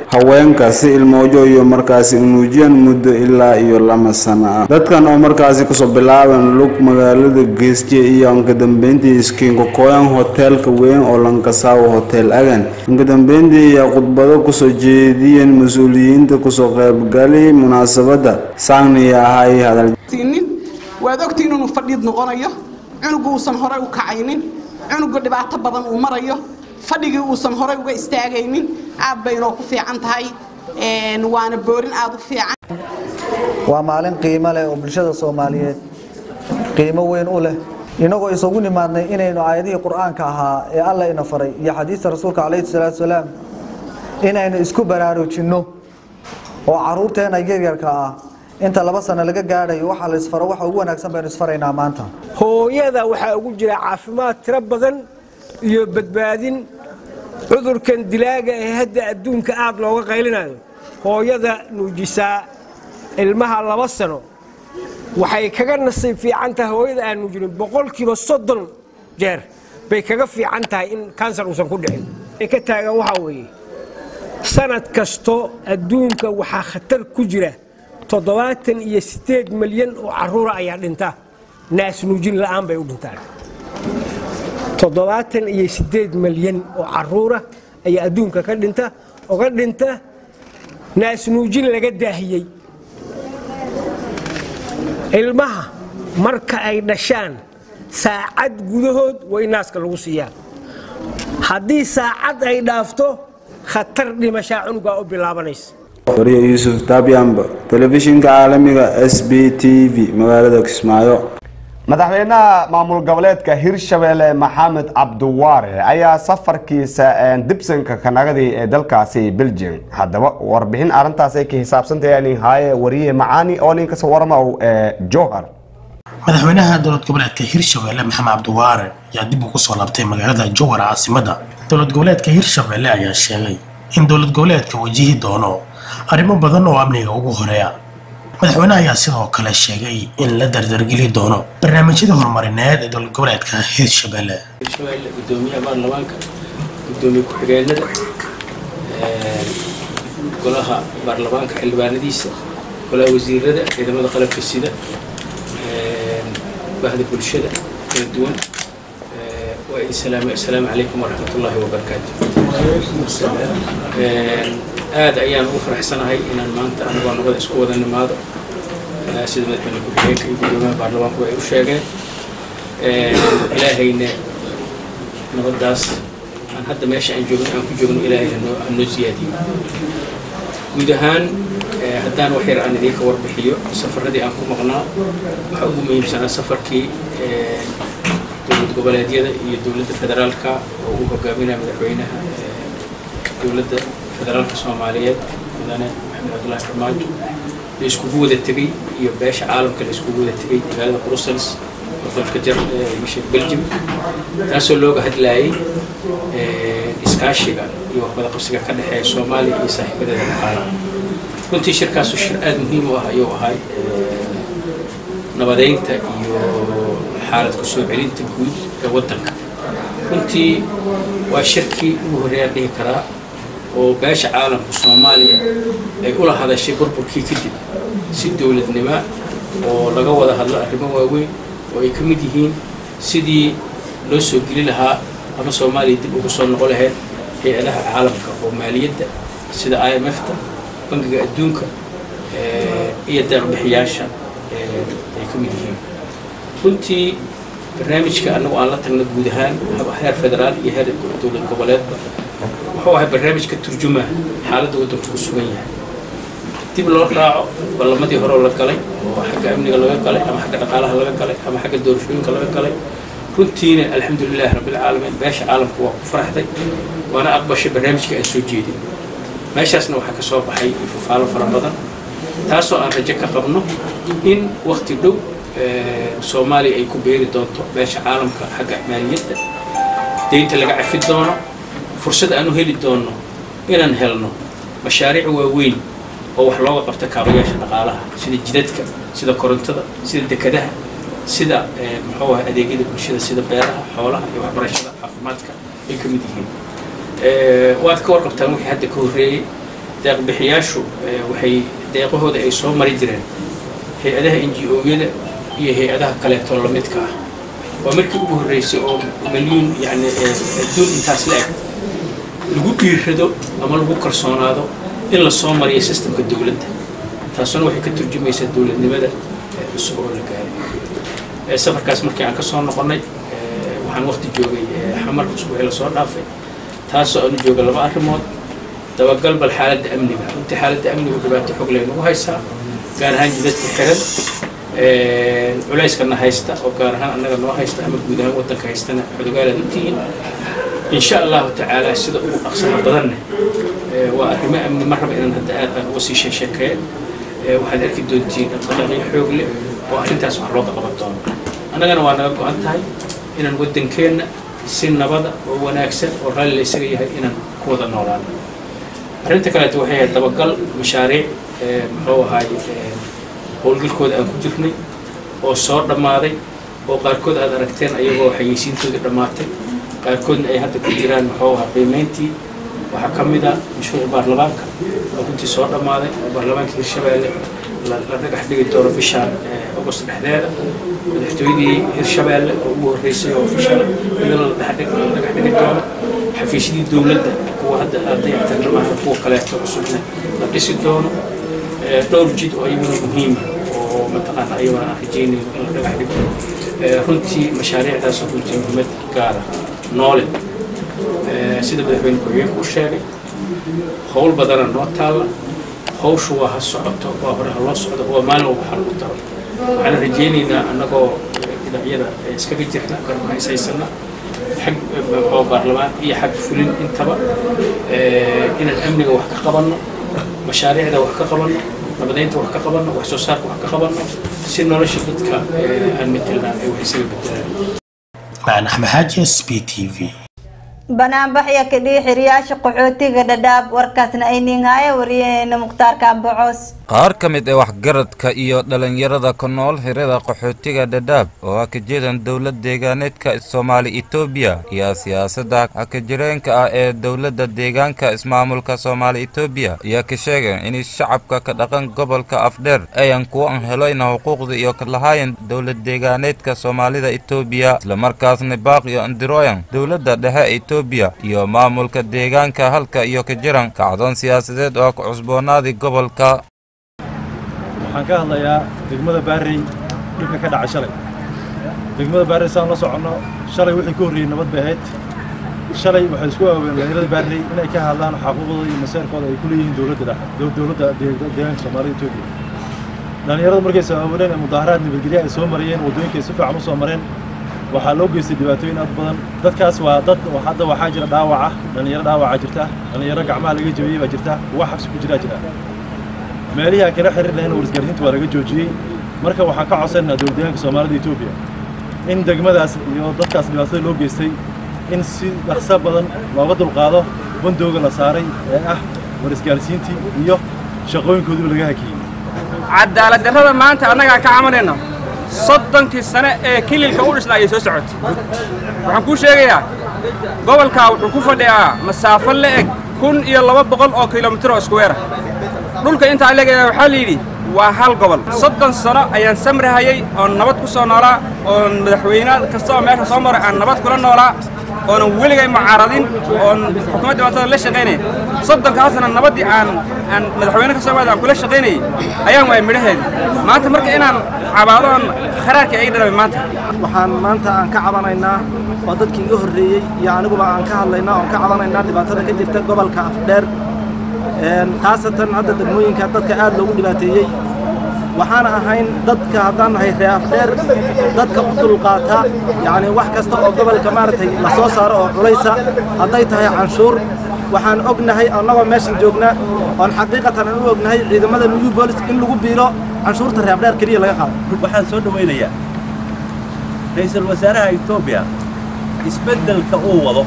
haweenka si ilmoojo iyo markaasi unuujiyaan muddo ilaa iyo lama sano ah dadkan oo markaasi kusoo bilaaban lug magaalada geesje iyo inkadambeyntii iskiinkokoyan hoteelka weyn oo lankasaawo hotel agan inkadambeyntii ayaa khudbado kusoo jeediyeen mas-uuliyiinta kusoo qaybgalay munaasabada saangniya ahay hadal nin waad ogtiin inuu fadhiid noqonayo cunugu uusan horey u kacaynin cunugu dhibaato badan uu marayo fadhigii uusan horey uga istaagaynin aad bay inoo ku fiican tahay waana boorin aad u fiican waa maalin qiimo leh oo bulshada soomaaliyeed qiimo weyn u leh inagoo isugu nimaadnay inaynu aayadihii qur-aanka ahaa ee alla ina faray iyo xadiista rasuulka calayhi salaatu salaam inaynu isku baraarujinno oo caruurteena yaryarka ah inta laba sano laga gaadhayo waxaa la isfaro waxa ugu wanaagsan baynu isfaraynaa maanta hooyada waxaa ugu jira caafimaad tiro badan iyo badbaadin cudurkan dilaaga ee hadda adduunka aad looga qaylinayo hooyada nuujisaa ilmaha laba sano waxay kaga nasiib fiican tahay hooyada aan nuujinin boqolkiiba soddon jeer bay kaga fiican tahay in kansar uusan ku dhicin ay ka taagan waxaa weeye sanad kasto adduunka waxaa khatar ku jira toddobaatan iyo siddeed milyan oo carruura ayaa dhinta naas nuujin la'aan bay u dhintaan toddobaatan iyo siddeed milyan oo carruura ayaa adduunka ka dhinta oga dhinta naas nuujin laga daahiyey ilmaha marka ay dhashaan saacad gudahood way naaska lagu siiyaa haddii saacad ay dhaafto khatar dhimashaa cunugaa u bilaabanaysa wariye yuusuf dabyamba telefishinka caalamiga s b t v magaalada kismaayo madaxweynaha maamul goboleedka hirshabelle maxamed cabdiwaare ayaa safarkiisa dibsanka kanagadii ee dalkaasi belgium haddaba warbixin arrintaas ay ka hisaabsantahay nin haaye wariye macaani oo nin kasoo waramaw johar madaxweynaha dowlad goboleedka hirshabelle maxamed cabdiwaare ayaa dib ugu soo laabtay magaalada jowhar caasimada dowlad goboleedka hirshabelle ayaa sheegay in dowlad goboleedka wajihi doono arrimo badan oo amniga ugu horeeya madaxweynaha ayaa sidoo kale sheegay in la dardargeli doono barnaamijyada horumarineed ee dowlad goboleedka hirshabelle hirshabelle gudoomiyaha baarlamaanka gudoomiye ku-xigeenada golaha baarlamaanka xildhibaanadiisa golaha wasiirada ciidamada qalabka sida bahda bulshada kala duwan waa idin salaamay assalaamu calaykum waraxmat ullaahi wabarakaatu aad ayaan ugu faraxsanahay inaan maanta anagoo nabada isku wada nimaado sida madaxweyne ku-xigeenka iyo gudoomiyaha baarlamaanku ay u sheegeen ilaahayna nabadaas aan hadda meesha aan joogno aan ku joogno ilaahay hanoo hanoo siyaadiyo guud ahaan haddaan wax yar aan idinka warbixiyo safaradii aan ku maqnaa waxaa ugu muhiimsanaa safarkii dowlad goboleedyada iyo dowladda federaalka oo uu hogaaminaya madaxweynaha dowladda federaalka soomaaliyeed mudane maxamed cabdullaahi farmaajo la iskugu wada tegey iyo beesha caalamka la iskugu wada tegey magaalada brussels oo dalka jar misha belgium taasoo looga hadlayay iskaashiga iyo waxwada qabsiga ka dhexeeya soomaaliya iyo saaxiibadeeda dhaqaalaha runtii shirkaasu shir aada muhiim u ah ayuu ahay nabadeynta iyo xaalad ku soo celinta guud ee waddanka runtii waa shirkii ugu horreeyaan dhihi karaa oo beesha caalamka soomaaliya ay ula hadashay burburkii kadib si dowladnimo oo laga wada hadlo arrimo waaweyn oo ay ka mid yihiin sidii loo soo geli lahaa ama soomaaliya dib ugu soo noqon lahayd hay-adaha caalamka oo maaliyadda sida i m f-ta bangiga adduunka iyo deeqbixiyaasha ay ka mid yihiin runtii barnaamijka annagu aan la tagna guud ahaan heer federaal iyo heer dowlad goboleedba wuxuu ahay barnaamij ka turjuma xaaladda waddanku ku sugan yahay dib loo raaco ballamadii hore la galay oo xagga amniga laga galay ama xagga dhaqaalaha laga galay ama xagga doorashooyinka laga galay runtiina alxamdulilahi rabbilcaalamiin beesha caalamka waa ku faraxday waana aqbashay barnaamijka aan soo jeedin meeshaasna waxaa ka soo baxay ifafaalo fara badan taasoo aan rajo ka qabno in wakti dhow soomaaliya ay ku beeri doonto beesha caalamka xagga maaliyadda deynta laga cafi doono fursad aan u heli doonno inaan helno mashaariic waaweyn oo wax looga qabta kaabayaasha dhaqaalaha sida jidadka sida korontada sida dekadaha sida muxuu ah adeegyada bulshada sida beeraha xoolaha iyo waxbarashada caafimaadka ay ka mid yihiin waad ka warqabtaan wixii hadda ka horreeyey deeqbixiyaashu waxay deeqahooda ay soo mari jireen hay-adaha n g o-yada iyo hay-adaha kaleetoo lamidka ah waa markii ugu horreysay oo milyuun yani adduun intaas la eg lagu dhiirado ama lagu kalsoonaado in la soo mariyo sistemka dowladda taasuna waxay ka turjumaysaa dowladnimada cusub oo la gaaray safarkaas markii aan ka soo noqonnay waxaan waqti joogay xamar cusub ee lasoo dhaafay taasoo aanu jooga laba arrimood dabagal bal xaaladda amniga runtii xaaladda amnigu dhibaato xog leh nagu haysaa gaar ahaan jidadka xiran culayskana haysta oo gaar ahaan annaga noo haysta ama guud ahaan waddanka haystana xodogaalaad u tihiin insha allahu tacaala sida ugu dhaqsaha badanne waa arrimo amni ma raba inaan hadda aad aan uga sii sheesheekeeyo waxaad arki doontiin dhaqdhaqaaqyo xoog leh oo arrintaas wax looga qaban doono annagana waa naga go-an tahay inaan waddankeenna si nabada oo wanaagsan oo raalli la isaga yahay inaan ku wada noolaano arrinta kaleeto waxay ahayd dabagal mashaariic muxuu ahaay howlgalkooda aan ku jirnay oo soo dhammaaday oo qaarkood aad aragteen ayagoo xayeysiintoodii dhammaatay qaarkoodna ay hadda ku jiraan muxuu ahaa qiimayntii waxaa ka mid a mashruuca baarlamaanka oo runtii soo dhammaaday oo baarlamaanka hirshabeelle la dhagax dhigi doono bishaan agost dhexdeeda madaxtooyadii hirshabeelle oo ugu horreysay oo ofishal iyadana la dhagax dhigi doono xafiisyadii dowladda kuwa hadda dayactirna maaha kuwa kaleeto cusubna la dhisi doono dhowr jid oo iyaguna muhiima oo mataqaana ayaguna aan rajeynayno in la dhagax dhigo runtii mashaariicdaas runtii muhiimad gaara noole sida madaxweyne ku-xigeenku u sheegay howl badana noo taalla hawshu waa ha socoto waa hore ha loo socdo waa maalin walba ha lagu daro waxaan rajaynaynaa annagoo dhinacyada iskaga jirna garba haysaysana xag oo baarlamaan iyo xag fulin intaba inaan amniga wax ka qabanno mashaariicda wax ka qabanno nabadeynta wax ka qabanno wax soo saarka wax ka qabanno si nolosha dadka aan metelnaa ay wax isaga bedelaan macna axmed xaaji s b t v banaanbaxya ka dhihi xiriyaasha qaxootiga dhadhaab warkaasna ay ninhaya wariyaheena mukhtaarka ambacoos qaar ka mid ee waxgaradka iyo dhallinyarada ku nool xirada qaxootiga dhadhaab oo ah ka jeedan dowlad deegaaneedka soomaali etoobiya iyo siyaasadda hakajireenka ah ee dowladda deegaanka ismaamulka soomaali etoobiya ayaa ka sheegeen in shacabka ka dhaqan gobolka afdheer ayan kuwan helayna xuquuqda iyo ka lahaayeen dowlad deegaaneedka soomaalida etoobiya islamarkaasna baaq iyo andiroyan dowladda dhexe etoobiya iyo maamulka deegaanka halka iyo ka jiran kacdoon siyaasadeed oo ku cusboonaaday gobolka waxaan ka hadlayaa degmada baarey dhibka ka dhacay shalay degmada baarey saan la soconno shalay wixii ka horreeyey nabad bay ahayd shalay waxay isku aaween dhalinyarada baarey inay ka hadlaan xaquuqdooda iyo maseerkooda ay ku leeyihiin dowladda dowladda deegaanka soomaalida etoobiya dhalinyaradu markay sabaabuleen ee mudaaharaad nabadgelya ay soo marayeen waddooyinkay si fiican u soo mareen waxaa loo geystay dhibaatooyin aad badan dadkaas waa dad hadda waxaa jira dhaawaca dhalinyaro dhaawaca jirta dhalinyaro gacmaha laga jabiyey baa jirta kuwa xabsi ku jiraa jira meelihii aan kala xiriir lahayn warisgaarsiinta waa laga joojiyey marka waxaan ka codsanaynaa dowladdeegaanka soomaalida etoobiya in degmadaas iyo dadkaas dhibaatada loo geystay in si dhaqso badan looga dulqaado bandooga la saaray ee ah warisgaarsiintii iyo shaqooyinkoodiba laga hakiyey cadaalad darrada maanta annagaa ka camanayna soddonkii sane ee kililka u dhisna ayay soo socotay waxaan kuu sheegayaa gobolkaa wuxuu ku fadhiyaa masaafo la eg kun iyo laba boqol oo kilomitir oo iskuweera dhulka intaa leegaya waxaa la yidhi waa hal gobol soddon sano ayaan samrahayey oon nabad ku soo noolaa oon madaxweyne kasta oo meesha soo maray aan nabad kula noolaa oonan weligay mucaaradin oon xukuumadda dhibaatada la shaqaynaya soddonkaasna nabaddii aan aan madaxweyne ka soo maada aan kula shaqaynayay ayaan waayay midhaheedi maanta marka inaan cabaado oon kharaarkii ay dhalabay maanta waxaan maanta aan ka cabanaynaa waa dadkii iga horreeyey iyo aniguba aan ka hadlaynaa oon ka cabanaynaa dhibaatada ka jirta gobolka afdheer khaasatan hadda degmooyinka dadka aad loogu dhibaateeyey waxaana ahayn dadka haddaan nahay ree afdheer dadka u dulqaata yacni wax kasta oo gobolka maaragtay la soo saaro oo culaysa hadday tahay canshuur waxaan ognahay annagoo meeshan joogna oon xaqiiqatan aan u ognahay ciidamada new bolis in lagu biilo canshuurta ree afdheer keliya laga qaado waxaan soo dhawaynayaa ra'iisul wasaaraha etoobiya isbeddelka uu wado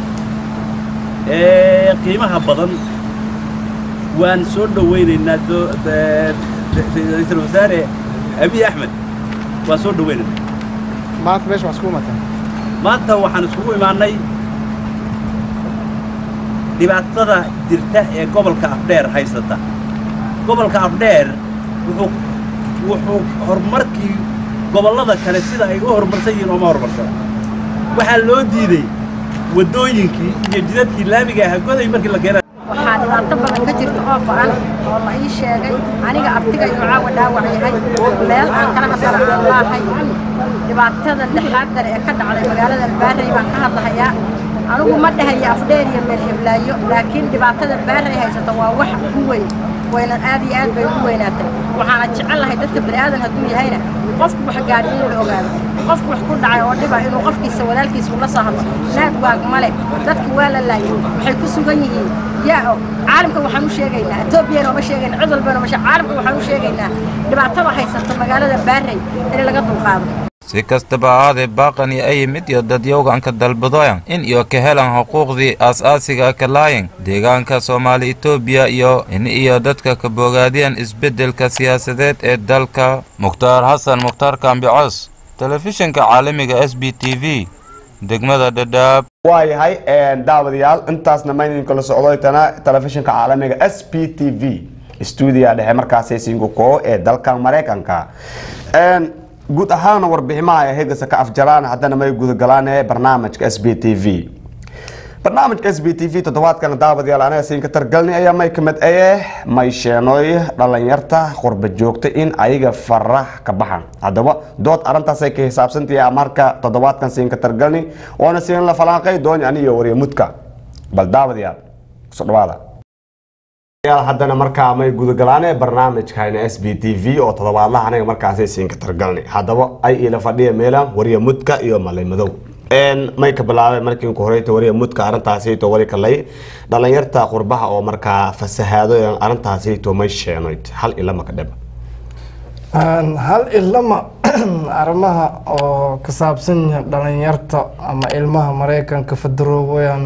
ee qiimaha badan waan soo dhawaynaynaa ra-iisul wasaare abiy axmed waan soo dhawaynaynaa maanta meesha waxaa iskugu imaatay maanta waxaan iskugu imaannay dhibaatada jirta ee gobolka afdheer haysata gobolka afdheer wuxuu wuxuu horumarkii gobollada kale sida ay u horumarsan yihiin ooma horumarsana waxaa loo diiday waddooyinkii iyo jidadkii laamiga ahaa goday markii la keenay waxaa dhibaato badan ka jirta oo go-an oo la ii sheegay aniga abtiga inuu caawa dhaawac yahay meel aan kala hadlana aan laahay dhibaatada lixaadar ee ka dhacday magaalada albaarey baan ka hadlahayaa anigu ma dhahayo afdheer iyo meel heblaayo laakiin dhibaatada albaarey haysata waa wax ugu weyn wayna aad iyo aad bay ugu weynaatay waxaana jecel lahay dadka bani'aadan hadduu yahayna qofku wax gaadhi inuu la ogaado qofku wax ku dhacay oo dhiba inuu qofkiisa walaalkiisa ula soo hadlo naag waag male dadka waa la laayay waxay ku sugan yihiin yaa caalamka waxaan u sheegaynaa etoobiyana uma sheegayna cid walbana uma sheeg caalamka waxaan u sheegaynaa dhibaatada haysata magaalada baarey in laga dulqaado si kastaba ahaadee baaqani ay yimid iyo dadyowganka dalbadoyan in iyo ka helan xuquuqdii aas-aasiga ka laayan deegaanka soomaali etoobiya iyo in iyo dadka ka bogaadiyaan isbeddelka siyaasadeed ee dalka mukhtaar xasan mukhtaar kaambicos telefishinka caalamiga s b t v degmada dhadhaab waayahay daawadayaal intaasna maynin kala socdoytana telefishinka caalamiga s p t v stuudiya dhexe markaasi singuko ee dalka maraykanka guud ahaana warbiximaha ee hegasa ka afjaraan haddana may gudagalaan ee barnaamijka s b t v barnaamijka s b t v toddobaadkana daawadayaal anaga siinka targalni ayaa may kamid aye may sheenoy dhalinyarta qurba joogta in ayaga farax ka baxan haddaba dood arrintaasay ka hisaabsantahay marka toddobaadkan siinka targalni oona siin la falaanqay dooni aniyo wariya mudka bal daawadayaal kusoo dhawaada haddana markaa may gudagalaane barnaamijkayna s b t v oo toddobaadlaha anaga markaasay siinka targalni haddaba ay ila fadhiya meelaan wariya mudka iyo malay madow may ka bilaabay markii ku horeyta wariya mudka arrintaasayto wali kalay dhalinyarta qurbaha oo markaa fasahaado arrintaasayto may sheenoyd hal ilama ka dhaba hal ilama arrimaha oo ka saabsan yahay dhalinyarta ama ilmaha maraykanka federoobayaan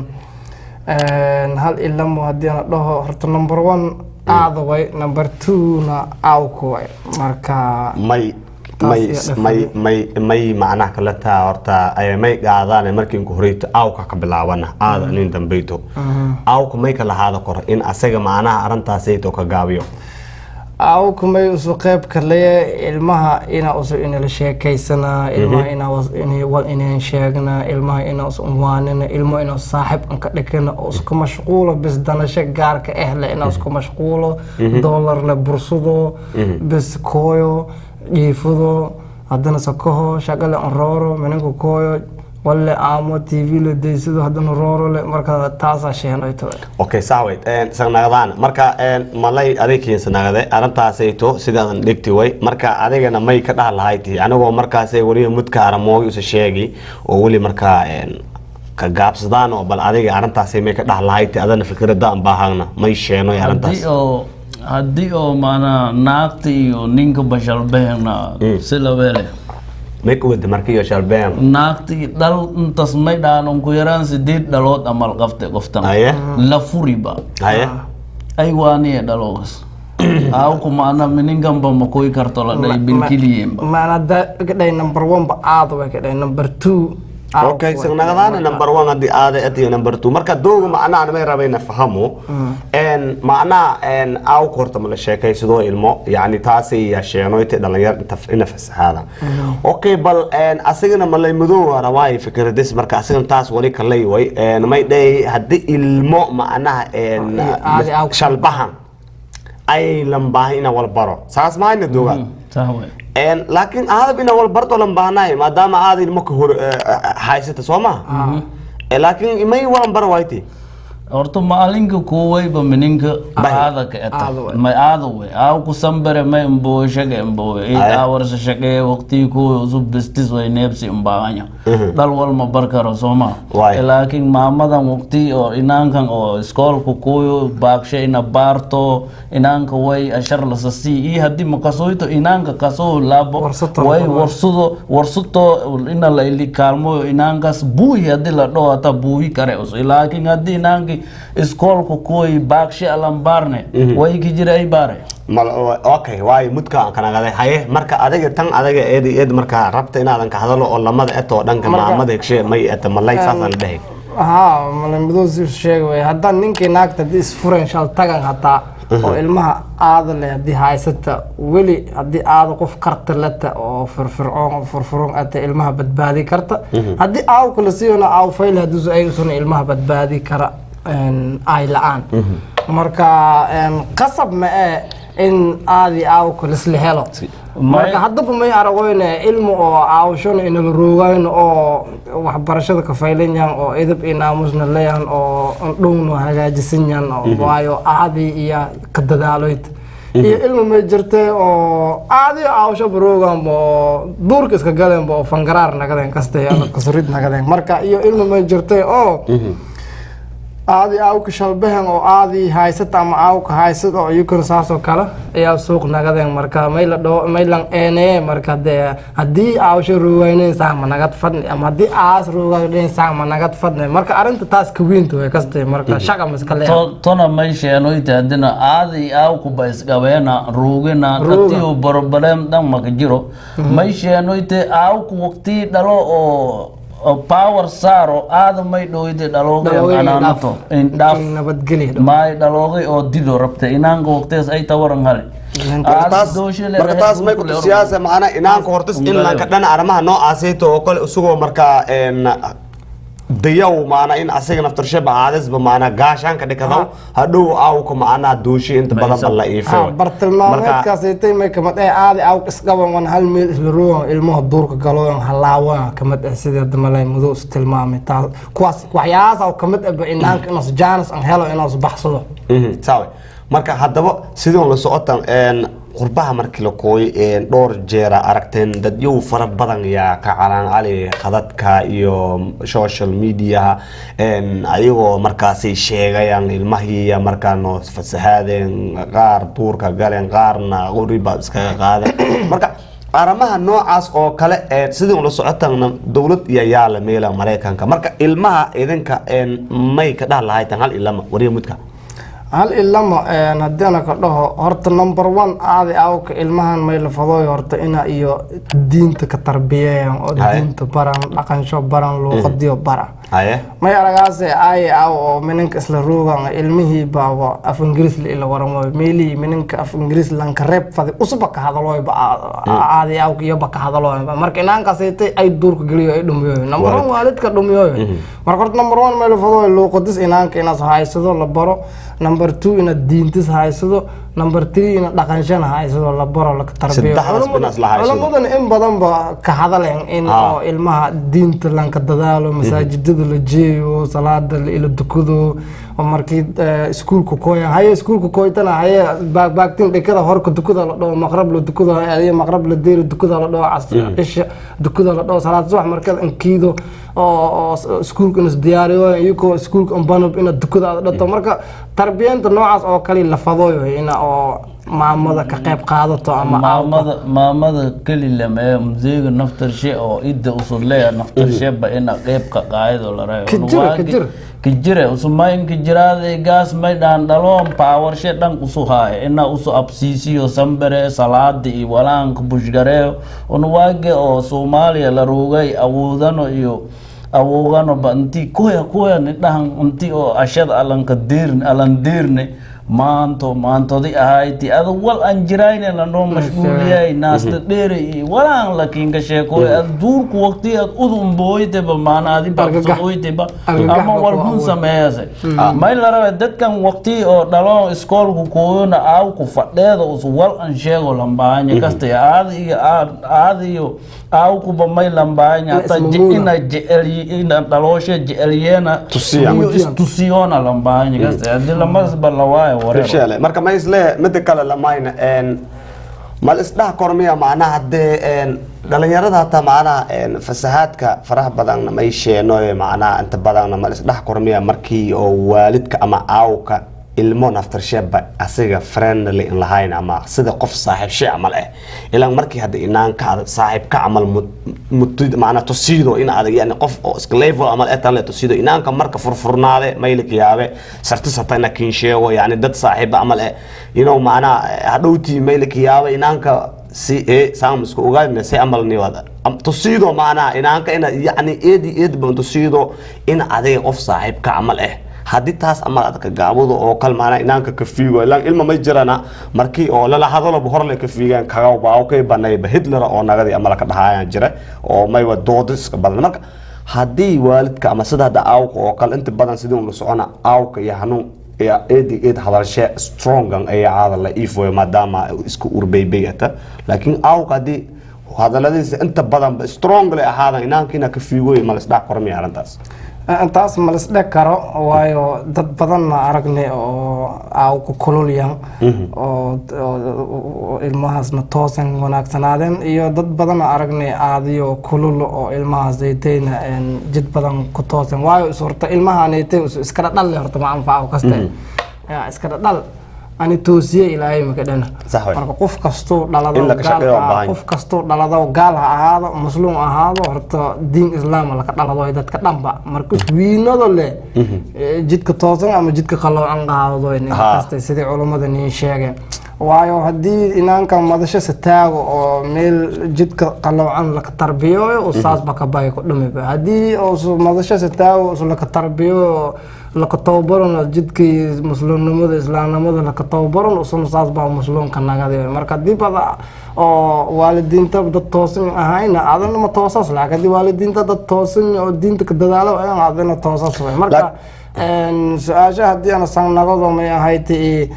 hal ilamo haddii ana dhaho horta number one aada way number two-na awka way marka may may may may may macnaha kala taa horta ay may qaadaan markii ku horeyto awka ka bilaabana aada nin dambeyto awka may ka lahaada kor in asaga macnaha arrintaasayto ka gaabiyo awka may usu qeyb kale ilmaha ina usu inala sheekaysanaa ilmaha ina inaan sheegnaa ilmaha ina us unwaanina ilmo ina saaxib anka dhikana usku mashquulo bis danasho gaarka ehle ina usku mashquulo doolarle bursado bis kooyo jiifado haddana sokoho shaqale anrooro minanka kooyo walle aamo tv la daysado haddana roorole marka taasaa sheenoyto okay saaway sanagdaan marka malay adig sanagade arrintaasayto sidaadan dhigti way marka adigana may ka dhaha lahayti anigoo markaasay weliba mudka aramoogi usa sheegi oo weli markaa ka gaabsadaan oo bal adiga arrintaasay may ka dhaha lahayti adana fikradda aan baahagna may sheenoy arrintaas haddii oo maanaa naagta iyo ninka bashalbehna si labeele may ku wada marka iyo shalbeen naagtii dhal intas may dhaan ugu yaraan sideed dhalood amal qabte qoftan la furiba ay waaniye dhaloogas awku maana mininganba makoy karto la dhay bilkiliyemba maana kadhay number one ba aada way kadhay number two okay sagnagadaana number one haddii aada atiyo number two marka dooga macnaha may rabayna fahamo macnaha awka horta ma la sheekaysadoo ilmo yani taasay yeesheenoyta dhalinyar ina fasaxaada okay bal asigana malay madow rawaay fikradis marka asigana taas wali kalay way may dhahay haddii ilmo macnaha shalbahan ay lambaahay ina walbaro saas mahayna dooga laakiin aadab ina walbarto lambaanaay maadaama aada ilmo ka hor haysata soo maha laakiin may walan bara wayti horta maalinka kuwayba mininka aada ka eta may aada we aw ku sambere may mbowe shage mbowe eight hours shage waqti ku usub bistis way neebsi mbaanya dal wal ma barkaro soma laakiin maamadan waqti oo inankan oo iskoolka kuyo baakshe ina baarto inanka way ashar lasasi i hadii makasoyto inanka kasoo labo way warsudo warsuto ina la ili kaalmo inankas buuhi hadii la dhoo hata buuhi kare us laakiin hadii inanki iskoolka kuway baakshe alambaarne way ki jira ay baare okay waayo mudka aan kanagaday haye marka adiga tan adiga eed eed marka rabta inaadan ka hadalo oo lamada eto dhanka maamada hegshe may eta malay saasaan dhahay haa malamidoo si sheega wey haddaan ninkii naagta haddii isfureen shal tagan hataa oo ilmaha aada leh haddii haysata weli haddii aada qof karta lata oo firfircoon oo furfuron ata ilmaha badbaadi karta haddii aaw kala siiyona aaw fayl haddii ayagusuna ilmaha badbaadi kara een, ay la-aan marka een, qasab ma ee in aadi aaw kalisla helo marka haddaba may aragoyne ilmu oo aawshona inala roogayno oo waxbarashada ka faylan yahan oo edab iyo naamusna leeyahan oo dhowno hagaajisan yahan oo waayo aadi iyo ka dadaaloyd iyo ilmu may jirtay oo aadi aawshaba rooganba oo duurka iska galenba oo fangaraar nagadeen kaste kasrid nagadeen marka iyo ilmu may jirtay oo aadi aawka shalbahan oo aadi haysata ama aawka haysad oo iyukana saasoo kale ayaa suuq nagadeen marka mayla dho maylan eeneye marka dee haddii aawsho roogaynen saa ma nagad fadni ama haddii aas roogaynen saa ma nagad fadni marka arrinta taas kawiinta way kastay marka shaqa ma iska leeyahay To- tona may sheenoyte haddina aadi aawkuba isqabeena ruugina Ruuga. katiyo borobalem dhan maka jiro may sheenoyte aawku waqtii dhalo oo oo power saaro aada may dhowyte Dhalooday dhalooga anaanato indhaaf nabadgelya maay dhaloogay oo dido rabta inaanka waqtigaas ay tawaran hale marka taas marka taas may ku tusiyaasa macnaa inaanka hortas in lanka dhana arrimaha noocaasayto oo kale isagoo markaa een dayaw maana in asaga naftarshaba aadasba maana gaashaanka dhikadaw hadhow aawka macnaa duushi inta badan ba la iifay bartilmaameedkaasaytay may kamid eh aadi aawk isqaban wan hal meel isla roogan ilmaha duurka galooyan halaawan kamid ah sidii damalay mudo is tilmaamay taas kuwaas waxyaalahaas oo kamid ahba inaanka inaas jaanis aan helo inaas baxsado saawe marka haddaba sidoo la socotan een qurbaha markii la kooyo een dhowr jeera aragteen dadyow fara badan yaa ka calaan cali khadadka iyo social mediaha een ayagoo markaasay sheegayaan ilmahiiya markaa noo fasahaadeen qaar duurka galeen qaarna qoriba iskaga qaadeen marka arrimaha noocaas oo kale ee sidii ula socotan dowlad iyo yaa la meela maraykanka marka ilmaha idinka een may ka dhaha lahaytan hal ilama wariya mudka hal ilama een haddii ana ka dhaho horta number one aadi awka ilmahan may lafadooy horta ina iyo diinta ka tarbiyeeyan oo Haye. diinta baran dhaqansho baran luuqadiyo baran haye may aragaase aaye aw oo mininka isla roogan ilmihii baaba af ingiriis la ila waramo meelihii mininka af ingiriis lanka reeb fadi usuba ka hadalooyba aadi awka iyoba ka hadalooyba marka inaankaasaytay ay duurka geliyo ay dhumiyooyo number one waalidka dhumiyooyo marka horta number one may lafadooy luuqadis inaanka inaas haysado la baro number two inaad diintis haysado number three inaad dhaqanshana haysado la baro la tarbiyo Saddexdaas binaas la haysado. culamadana in badan ba ka hadaleen in Ah. oo ilmaha diinta lanka dadaalo masaajidada la jeeyo salaada la ila dukado oo markii eh, iskuulka kooyan haye iskuulka kooytana haye baagbaagtin dhikada horka dukada la dhaho maqrab la dukado haye maqrab la deeri dukada la dhaho cas cisha dukada la dhaho salaad subax markada inkiido oo oo s- iskuulka inas diyaariyo iyagoo iskuulka unbanub ina dukada aad dhato marka tarbiyanta noocaas oo kale la fadooyo ina oo maamada ka qayb qaadato ama maamada maamada keli lame mzeega naftarshe oo idda usuleya naftarsheba ina qeybka qaayado la Kijira, kijira. kijire usumayn kijiraade gaas may dhaan dhaloon paawarshe dhan usu haaye ina usu absiisiyo sambere salaada iyo walaanka bushgareeyo unwaage oo soomaaliya la ruugay awoodano iyo awoogano ba inti kuya kuya ni dhahan inti oo ashada alanka diirne alan diirne maanto maantodi ahayti ada wal an jirayne lanoo mashguuliyay naasla dheere iyo walaan lakinka sheekoy ad duurku waqti ad udun booyteba maana adi baqsoqoyteba Argagax ama baa walbun ku sameeyase Mm. may la rabe dadkan waqti oo dhalo iskoolku kooyona aawku fadheeda us wal an sheego lambaanya kasta aada iyo aada iyo aawkuba may lambaanya hata je- ismamuuna. ina jecel ina dhalooshe jecelyeena Tusiya. iyo istusiyona lambaanya kasta hadii lamasba lawaayo wareero Inshallah. marka ma isle mida kale lamayna een mal isdhaha kormiya macnaha haddee een dhalinyarada hataa macnaha een fasahaadka faraha badanna may sheeno macnaha inta badanna mal isdhaha kormiya markii oo waalidka ama aawka ilmo naftarsheeba asiga friendly in lahayn ama sida qof saaxiibshe camal ah ilaan markii hadda inaanka adag saaxiibka camal mutid macnaa tusiido in adag yani qof oo iska level camal ee tan le tusiido inaanka marka furfurnaade maylika yaabe sartis hata ina kiin sheego yani dad saaxiiba camal eh inuu macnaa hadhowtii maylika yaabe inaanka si e saamiska ogaadina si amal niwada Am- tusiido macnaha inaanka ina yacni eedi eed ban tusiido in adiga qof saaxiibka camal ah haddii taas amal adka gaabado oo kal maanaa inaanka ka fiigo ilaan ilma may jirana markii oo lala hadaloba horle ka fiigaan kaga baa kay banayba hitler oo nagadii amala ka dhahayaan jira oo maywa doodo iska badan marka haddii waalidka ama sida hadda aawka oo kale inta badan sidii ula socona aawka iyo hanuun iyo eedi eed hadalshe strongan ayaa caada la iifoy maadaama iska urbeybeyata laakiin aawka haddii hadaladiisa inta badanba strong le ahaadan inaankiina ka fiigoy ma lasdhac kormiya arrintaas taas ma lisdheg karo waayo dad badanna aragnay oo aaw ku kululyan oo oo ilmahaasna toosan wanaagsanaadeen iyo dad badanna aragnay aadiyo kulul oo ilmahaas aytayna jid badan ku toosan waayo is horta ilmahanaytay iska dhadhalle horta ma anfaco kaste yaa iska dhadhal ani toosiye ilaahay maka dhana Sax wey. marka qof kastuu dhalado In la ka gaal shaqeeyo waa ha- baahan. qof kastuu dhalado gaal ha ahaado muslim ha ahaado horta diin islaam laka dhalado dadka dhanba marka wiinado leh ee, jidka toosan ama jidka qaloocan qaado Ha. kasta sidii culummada niin sheegeen waayo haddii inaanka madasho sataago oo meel jidka qaloocan laka tarbiyooyo oo saasba ka baya ku dhumiba haddii oo madasho sataago oo laka tarbiyooyo laka tababaran jidkii muslimnimada islaamnimada laka tababaran usuna saas baa muslimka nagadi marka haddii bada oo waalidiinta dad toosan ahayna adana ma toosas laakiin haddii waalidiinta dad toosan oo diinta ka dadaalo ayaan adana toosas way marka een, su-aasha haddii ana sangnagado may ahayd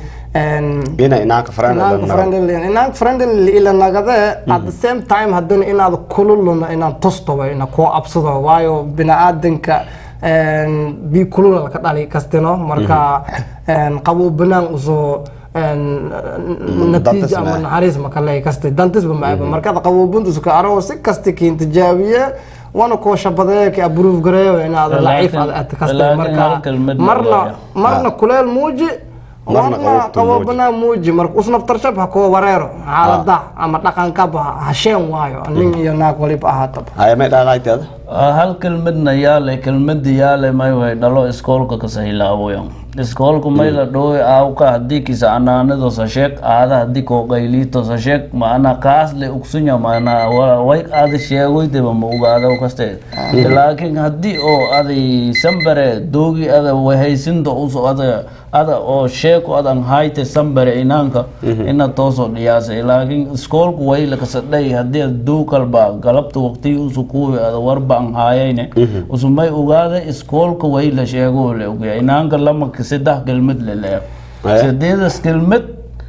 ina inaanka inaanka friendly inaanka friendly ila nagade at the same time haddana inaad kululuna inaan tusto way ina kuu absado waayo biniaadanka een, bi kulula laka dhali kastino marka een, qabow banaan usoo een, Dantis natiija ama maaha. naxariis makale kaste dantisba maaba markaad qaboobuntus ka arago si kasta kiin tijaabiye wana koo shabadeeya ka approve gareeyo inaad laciif Laakiin- aad kaste laakiin marka hal kelmad marna waayo. marna kuleel muuji Marna marna qaboobtu muuji. qaboobana muuji marka usnaftarshab ha koo wareero xaalada ama dhaqankaba hasheen waayo nin iyo naag waliba ahaataba haya may dhaaqayteeda hal kelmadna yaale kelmada yaale may way dhalo iskoolka kasahilaawoyan iskoolka may la dhooy aawka haddii kisa anaanido sashek aada haddii kooqayliito sashek maana kaas le ugsunya maana wa- way aada sheegoydeba ma ogaada kaste laakiin haddii oo aday sambare doogi ada wahaysinta uso ada ada oo sheeko adan hayte sambare inaanka ina toosoo dhiyaasay laakiin iskoolku way lakasadhay haddii ad duukalba galabta waqtii usu kuwi ada warba an haayayne usumay ogaada iskoolka way la sheego le ogya inaanka lamaka saddex kelmad leleeyo Eh. sadeedas kelmad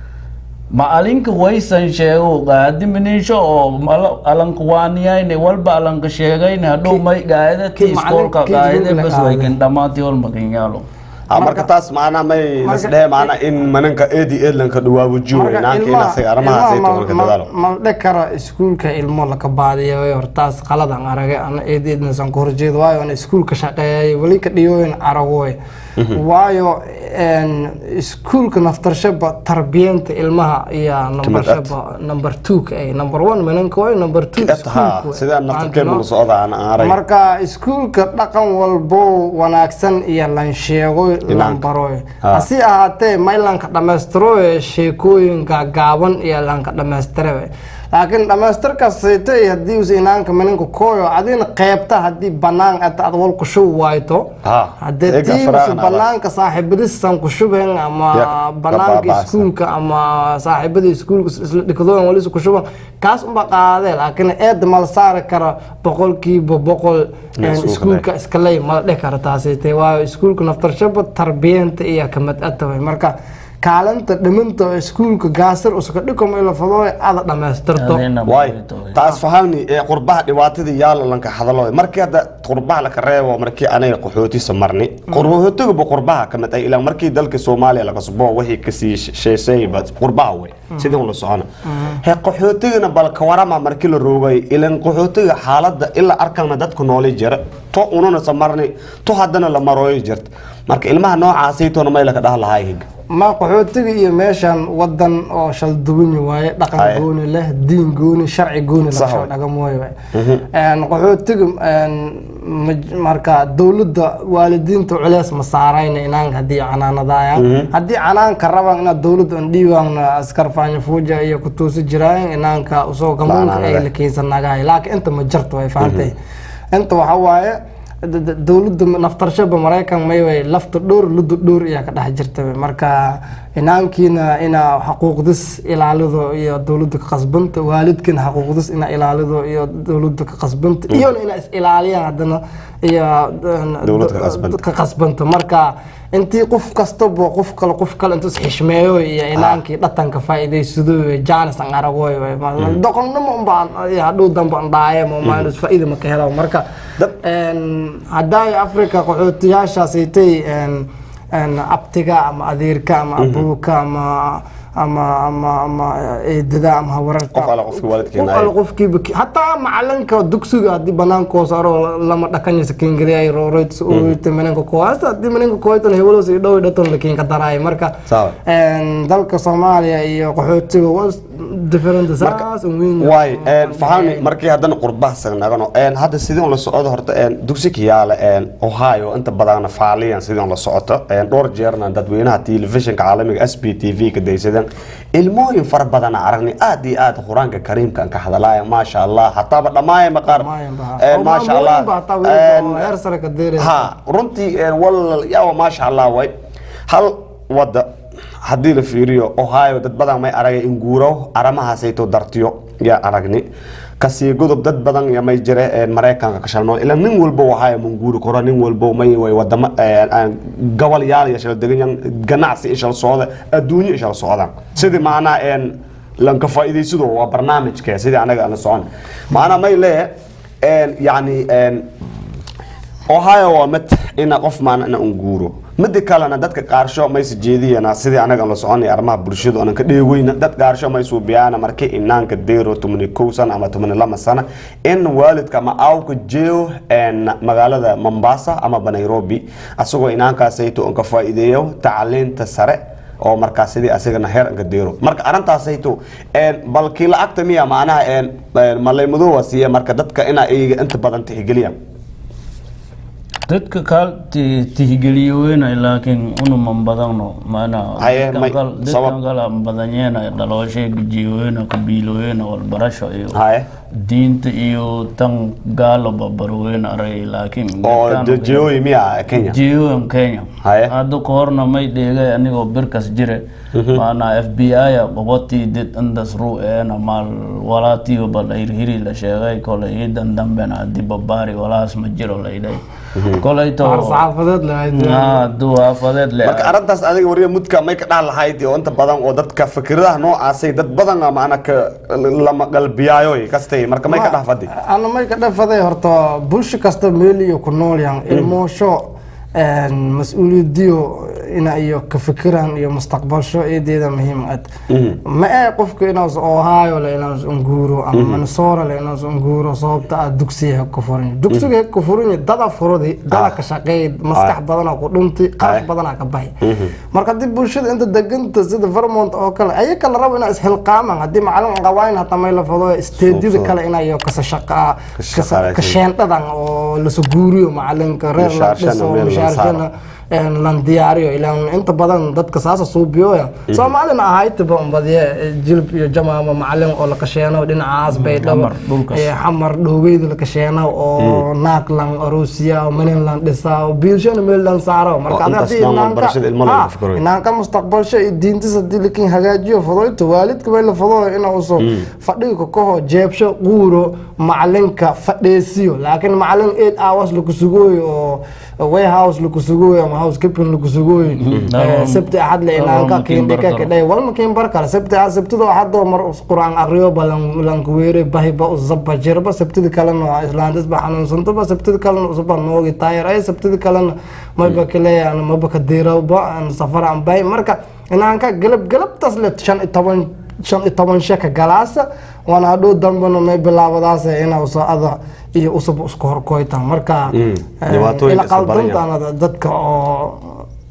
macalinka waysan sheego gaadi miniisho oo mala- alanka waaniyayne walba alanka sheegayne hadhow may gaadati iskoolka macalinka gaade iskuulka bas qaade. waykan dhamaati walmakan yaalo Ah, marka taas macnaa may lasdhehe macnaa in maninka eedi eedlanka dhawaabujiyo Marka inaanka ilmaha- inasaga arrimahaas ay ilmaha toolka ma- dadaalo ma- ma dheg kara iskuulka ilmo laka baadiya hortaas qaladan arage ana eedeednasan ku horjeedo waayo ana iskuulka shaqeeyay weli ka dhiyooyin aragoy waayo een, iskuulka naftarshaba tarbiyanta ilmaha iyo number Kamid at. shaba number two ka ay number one mananka way number two ha iskuulka sidaan naftarkeema la socda aan arag marka iskuulka dhaqan walbo wanaagsan iyo lan sheego lan baro Ah. hasi ahaatee maylanka dhammaystiro sheekooyinka gaaban iyo lanka dhammaystire laakiin dhammaystirkaasayte haddii us inaanka maninka kooyo adina qeybta haddii banaan ata ad wal kushubi waayto haddee eega tiims faraaqna banaanka saaxiibadisan kushuben ama Ya, banaanka baaba'san. iskuulka ama saaxiibada iskuulka isla dhikadooyan wali isku shuban kaas unba qaadee laakiin eeda mala saari kara boqolkiiba boqol Ya, een, iskuulka iskuulka iskaley mala dhihi kara taasite waayo iskuulka naftarshaba tarbiyanta iyo kamid ataway marka kaalinta dhiminta oo iskuulka gaasir uska dhikoma ila fadooy ada dhammaystirto waay taas fahamni ee qurbaha dhibaatadii yaala lanka hadalo markii hadda qurbaha laka reebo markii anaga qaxootiisa marni qaxootigaba qurbaha ka mid ay ilaa markii dalka soomaaliya laga subo wixii kasii sheesayba qurbaha wey sidii ula socona he qaxootigana bal ka warama markii la roogay ilan qaxootiga xaaladda ilaa arkana dadku nooli jira to ununa samarni to haddana la marooyo jirta marka ilmaha noocaasaytoona may laka dhaha lahaa higa ma qaxootiga iyo meeshan wadan oo shal duwani waaye dhaqan Aye. gooni leh diin gooni sharci gooni Sax lasoo waay. dhagamo waaye Een, qaxootiga een, maj- marka dowladda waalidiinta culeys ma saarayna inaanka haddii canaanadaayaan Mhm. haddii canaanka rabaan inaad dowladda aan dhiibaan askar faanya fuuja iyo ku tuusi jiraayan inaanka usoo gamoonka ay La'aanada. la keensanagahay laakiin inta ma jirto way fahantay inta waxa waaye d- d- dowladda naftarshaba maraykan mayway lafta dhowr luda dhowr ayaa ka dhex jirta wey. marka inaankiina inaa xaquuqdis ilaalido iyo dowladda ka qasbanta waalidkiina xaquuqdis inaa ilaalido iyo dowladda ka qasbanta iyona inaa is ilaaliyaan haddana iyo Dowladda ka qasbanta. ka qasbanta marka intii qof kastaba qof kale qof kale intuu isxishmeeyo iyo inaankii dhatanka faa'iidaysado jaanis aan aragoy doqonnimo unbaan hadhow dambe aan dhaaye ma faa'iida ma ka helo marka een, haddaay africa qaxootiyaashaasaytay abtiga ama adeerka ama abuuka ama ama ama ama eedada ama hawararka qof alla qofkii waalidkeena qof alla qofkiiba ki- hataa macalinka dugsiga haddii banaanka hoos aro lama dhakanyasa kengeliya rooreyts ooyta manenka koowaasta haddii manenka kooytan hebelos iyo dhow dhaton la keenka daraayo marka sawa een, dalka soomaaliya iyo qaxootiga was different saas un weyn waay faxaani markii haddana qurbaha sagnagano hadda sidii on la socdo horta een, dugsi kiyaale een, ohio inta badan faaliyan sidii on la socoto een, dhowr jeerna dadweynaha telefishinka caalamiga s b t v ka daysadeen ilmooyin fara badan aragni aad iyo aad qur-aanka kariimka aan ka hadalaya maasha allah hataaba dhammaayama qaar een, maasha allah een, heer sare ka deeraya ha runtii een, wal yawa maasha allah way hal wada haddii la fiiriyo ohio dad badan may aragay in guuro aramahaasayto dartiyo yaa aragni kasii godob dad badan ya may jire een, maraykanka ka shalnool ilaa nin walba ohio man guuri karo nin walba may way wadama een, een, gobol yaal iyo shal degan ganacsi ishal socda adduunyo ishal socdaan sidii macnaa een lanka faa'iidaysado waa barnaamijke sidii anaga aan la socon macnaa may leeyahay een, yacni een, ohio waa mid ina qof maana ina un guuro mida kalena dadka qaarsho mayse jeediyana sidii anaga aan la soconay arrimaha bulshadu aanan ka dheegeyna dad qaarsho may suubiyaana markii inaanka deero tumani kow sana ama tumani lama sana in waalidka ama aawka jeeyo een, magaalada mombasa amaba nairobi asagoo inaankaasayto on ka faa'iideeyo tacliinta sare oo markaas sidii asagana heer anka deero marka arrintaasayto een, bal kii lacagta miya macnaha een, een, malaymadoowa siiya marka dadka inaa iyaga inta badan tixgeliyaan dadka kaal ti- tixgeliyoweyna laakiin unuman badano mana Haye, dadkan may- kal- dadkan sabab- kale aan badanyena dhalooshay gijiyoweyna kabiiloweyna walbarasho iyo Haye. diinta iyo tan gaalo babaroweyna aray laakiin oo dadkan- de- jeeooyi miya kenya jiyoan kenya hadda ka horna may dheegay anigoo birkas jire maana f b i qabatii did indas ruu eena maal walaatiyo bal hirhiri la sheegay kolay iidan dambena hadii babaari walaas ma jiro laydhay kolayto War saxaafadeed lahayd. duwaafadeed le marka arrintaas adiga wariya mudka may ka dhax lahayd oo inta badan oo dadka fikradaha noocaasay dad badan a macna ka lama qalbiyaayo kastay marka may ka dhax fadi ana may ka dhafaday horta bulsho kasta meel iyo ku nool yahan ilmoosho een, mas-uuliyadiyo ina iyo ka fikiraan iyo mustaqbalsho eedeeda muhiim ad ma ee qofka inaas ohio le inaas unguuro ama Mhm. minnesota le inaas unguuro sababta ah dugsiga heg ka furan dugsiga heg ka furan dada furadi dada ka shaqeey maskax Ah. badanaa ku dhunti qarash badanaa ka baxay marka haddii bulshada inta deganta sida vermont oo kale ayaga la rabo inaa ishilqaamaan haddii macalin qawayn hataa may la fado steedyada Suuq- kale inaa kasa shaqaa shaqaaleysiin. ka sheendhadan oo lasoo guuriyo macalinka reer la Mishaarshana dhiso meel la mishaarshana een, lan diyaariyo ilaan inta badan dadka saasa suubiyoya soomaalina ahaytiba umbadiye jilib iyo jamaama macalin oo la kasheeno dhinacaas bay dhabo xamar, dhulkaas. ee, xamar dhoweyda la kasheeno oo naag lan aroosiya oo manin lan dhisa oo biilshana meel lan saaro marka Oo adi intaas haddii dhan inaanka waxbarashada ilmo laga ha, fikirayo. inaanka mustaqbalsho iyo diintis haddii lakin hagaajiyo fadoyto waalidka bay la fado ina uso fadhiga kaho jeebsho quuro macalinka fadheesiyo laakiin macalin eight hours laku sugooyo oo warehouse laku sugooyo ama house keeping laku sugooyo Daro- sabti axad le daro inaanka ma kiin bar kiindhika karo. kidhay walma kiin bar kale sabti axad sabtido axadoo mar us quraan aqriyo ba lan- lanku weere bahiba usaba jirba sabtida kalena waa islaantis ba xanuunsantaba sabtida kalena usaba noogi taayar ay sabtida kalena mayba kaleeyaan maba ka diirowba aan safar aan bay marka inaanka galab galabtaas le shan iyo toban shan iyo toban sheka galaasa waana hadhow dambana may bilaabadaas ina uso ada iyo usaba isku horkoytan marka Mm, eh, dhibaatooyinka ila iska badan yahay. qaldantaana dadka oo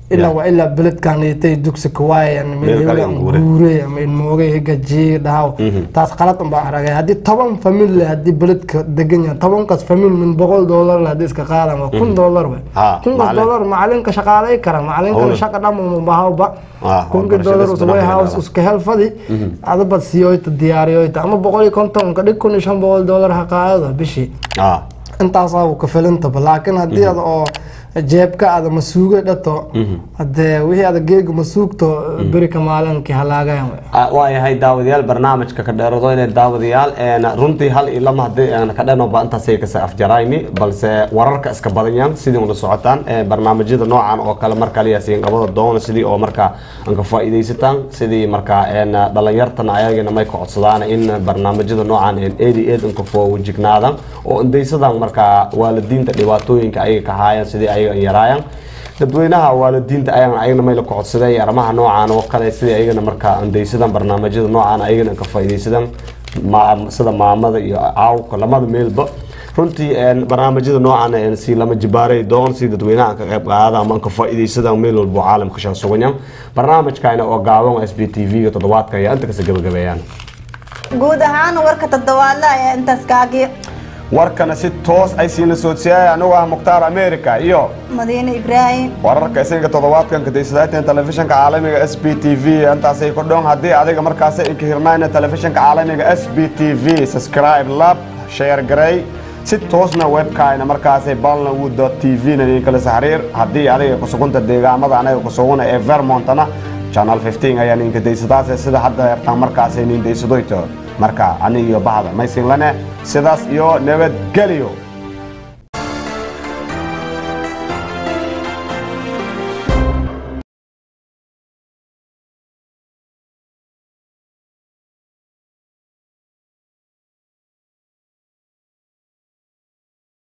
ilaa waa ilaa beledkan itay dugsi kawaayan Meel kale in guure. guure ama in moogay gajiye dhahaw taas qalad un baa aragay haddii toban famil leh haddii beledka degan yahay tobankaas famil min boqol doolar leh haddii iska qaadan waa kun doolar wey Ha, kunkaas macalin. doolar macalinka shaqaalay kara macalinkana Howla. shaqa dhamma bahawba Ah, kunka waxbarashada doolar isku usway dhaqan house yahay. iska helfadi adabad siyoyta diyaariyoyta ama boqol iyo konton ka dhig kun iyo shan boqol doolar ha qaadada bishii ah intaasaa uu ka filintaba laakiin haddii ada oo jeebka ada masuuga dhato hadee wixii ada geega masuugto beri ka maalinkii halaagayan wey Ah, waa yahay daawadayaal barnaamijka ka dheerado inay daawadayaal een, runtii hal iyo lama haddii aan ka dheernoba intaasay kasa afjarayni balse wararka iska badanyaan sidii ula socotaan ee, barnaamijyada noocan oo kale marka liyaasiin qabada doona sidii oo markaa aan ka faa'iidaysataan sidii markaa een, dhalinyartan ayagana may ka codsadaan in barnaamijyada noocan een, eed iyo eed inka foowajignaadaan oo indaysadaan markaa waalidiinta dhibaatooyinka ayaga ka haayaan sidii ayaga an yaraayaan dadweynaha waalidiinta ayagana ayagana may la kocodsadeen arrimaha noocan oo kale sidii ayagana markaa andaysadaan barnaamijyada noocan ayagana ka faa'iidaysadaan ma- sida maamada iyo caawka lamada meelba runtii een, barnaamijyada noocan een, si lama jibaaray doon si dadweynaha ka qayb qaada ama ka faa'iidaysadaan meel walba oo caalamka shan suganyan barnaamijkayna oo gaaban s b t v-ga toddobaadka ayaa inta kasa gabagabeeyaan guud ahaan warka toddobaadle ayaa intaas kaagi warkana si toos ay siina soodsiyaaya anigu ah mukhtaar america iyo madiine ibraahim wararka isinka toddobaadkan kadaysadaateen telefishinka caalamiga s b t v intaasay ku dhoon haddii adiga markaas inka hirnayna telefishinka caalamiga s b t v subscribe lab share garay si toosna webkaayna markaasay balnawood t v na idinkala xiriir haddii adiga kusugunta deegaamada anaga kusuguna ee vermontana channel 15 ayaa ninka daysadaas sida hadda yartaan markaasay nin daysadoyto marka aniga iyo bahda maysin lane sidaas iyo nabadgelyo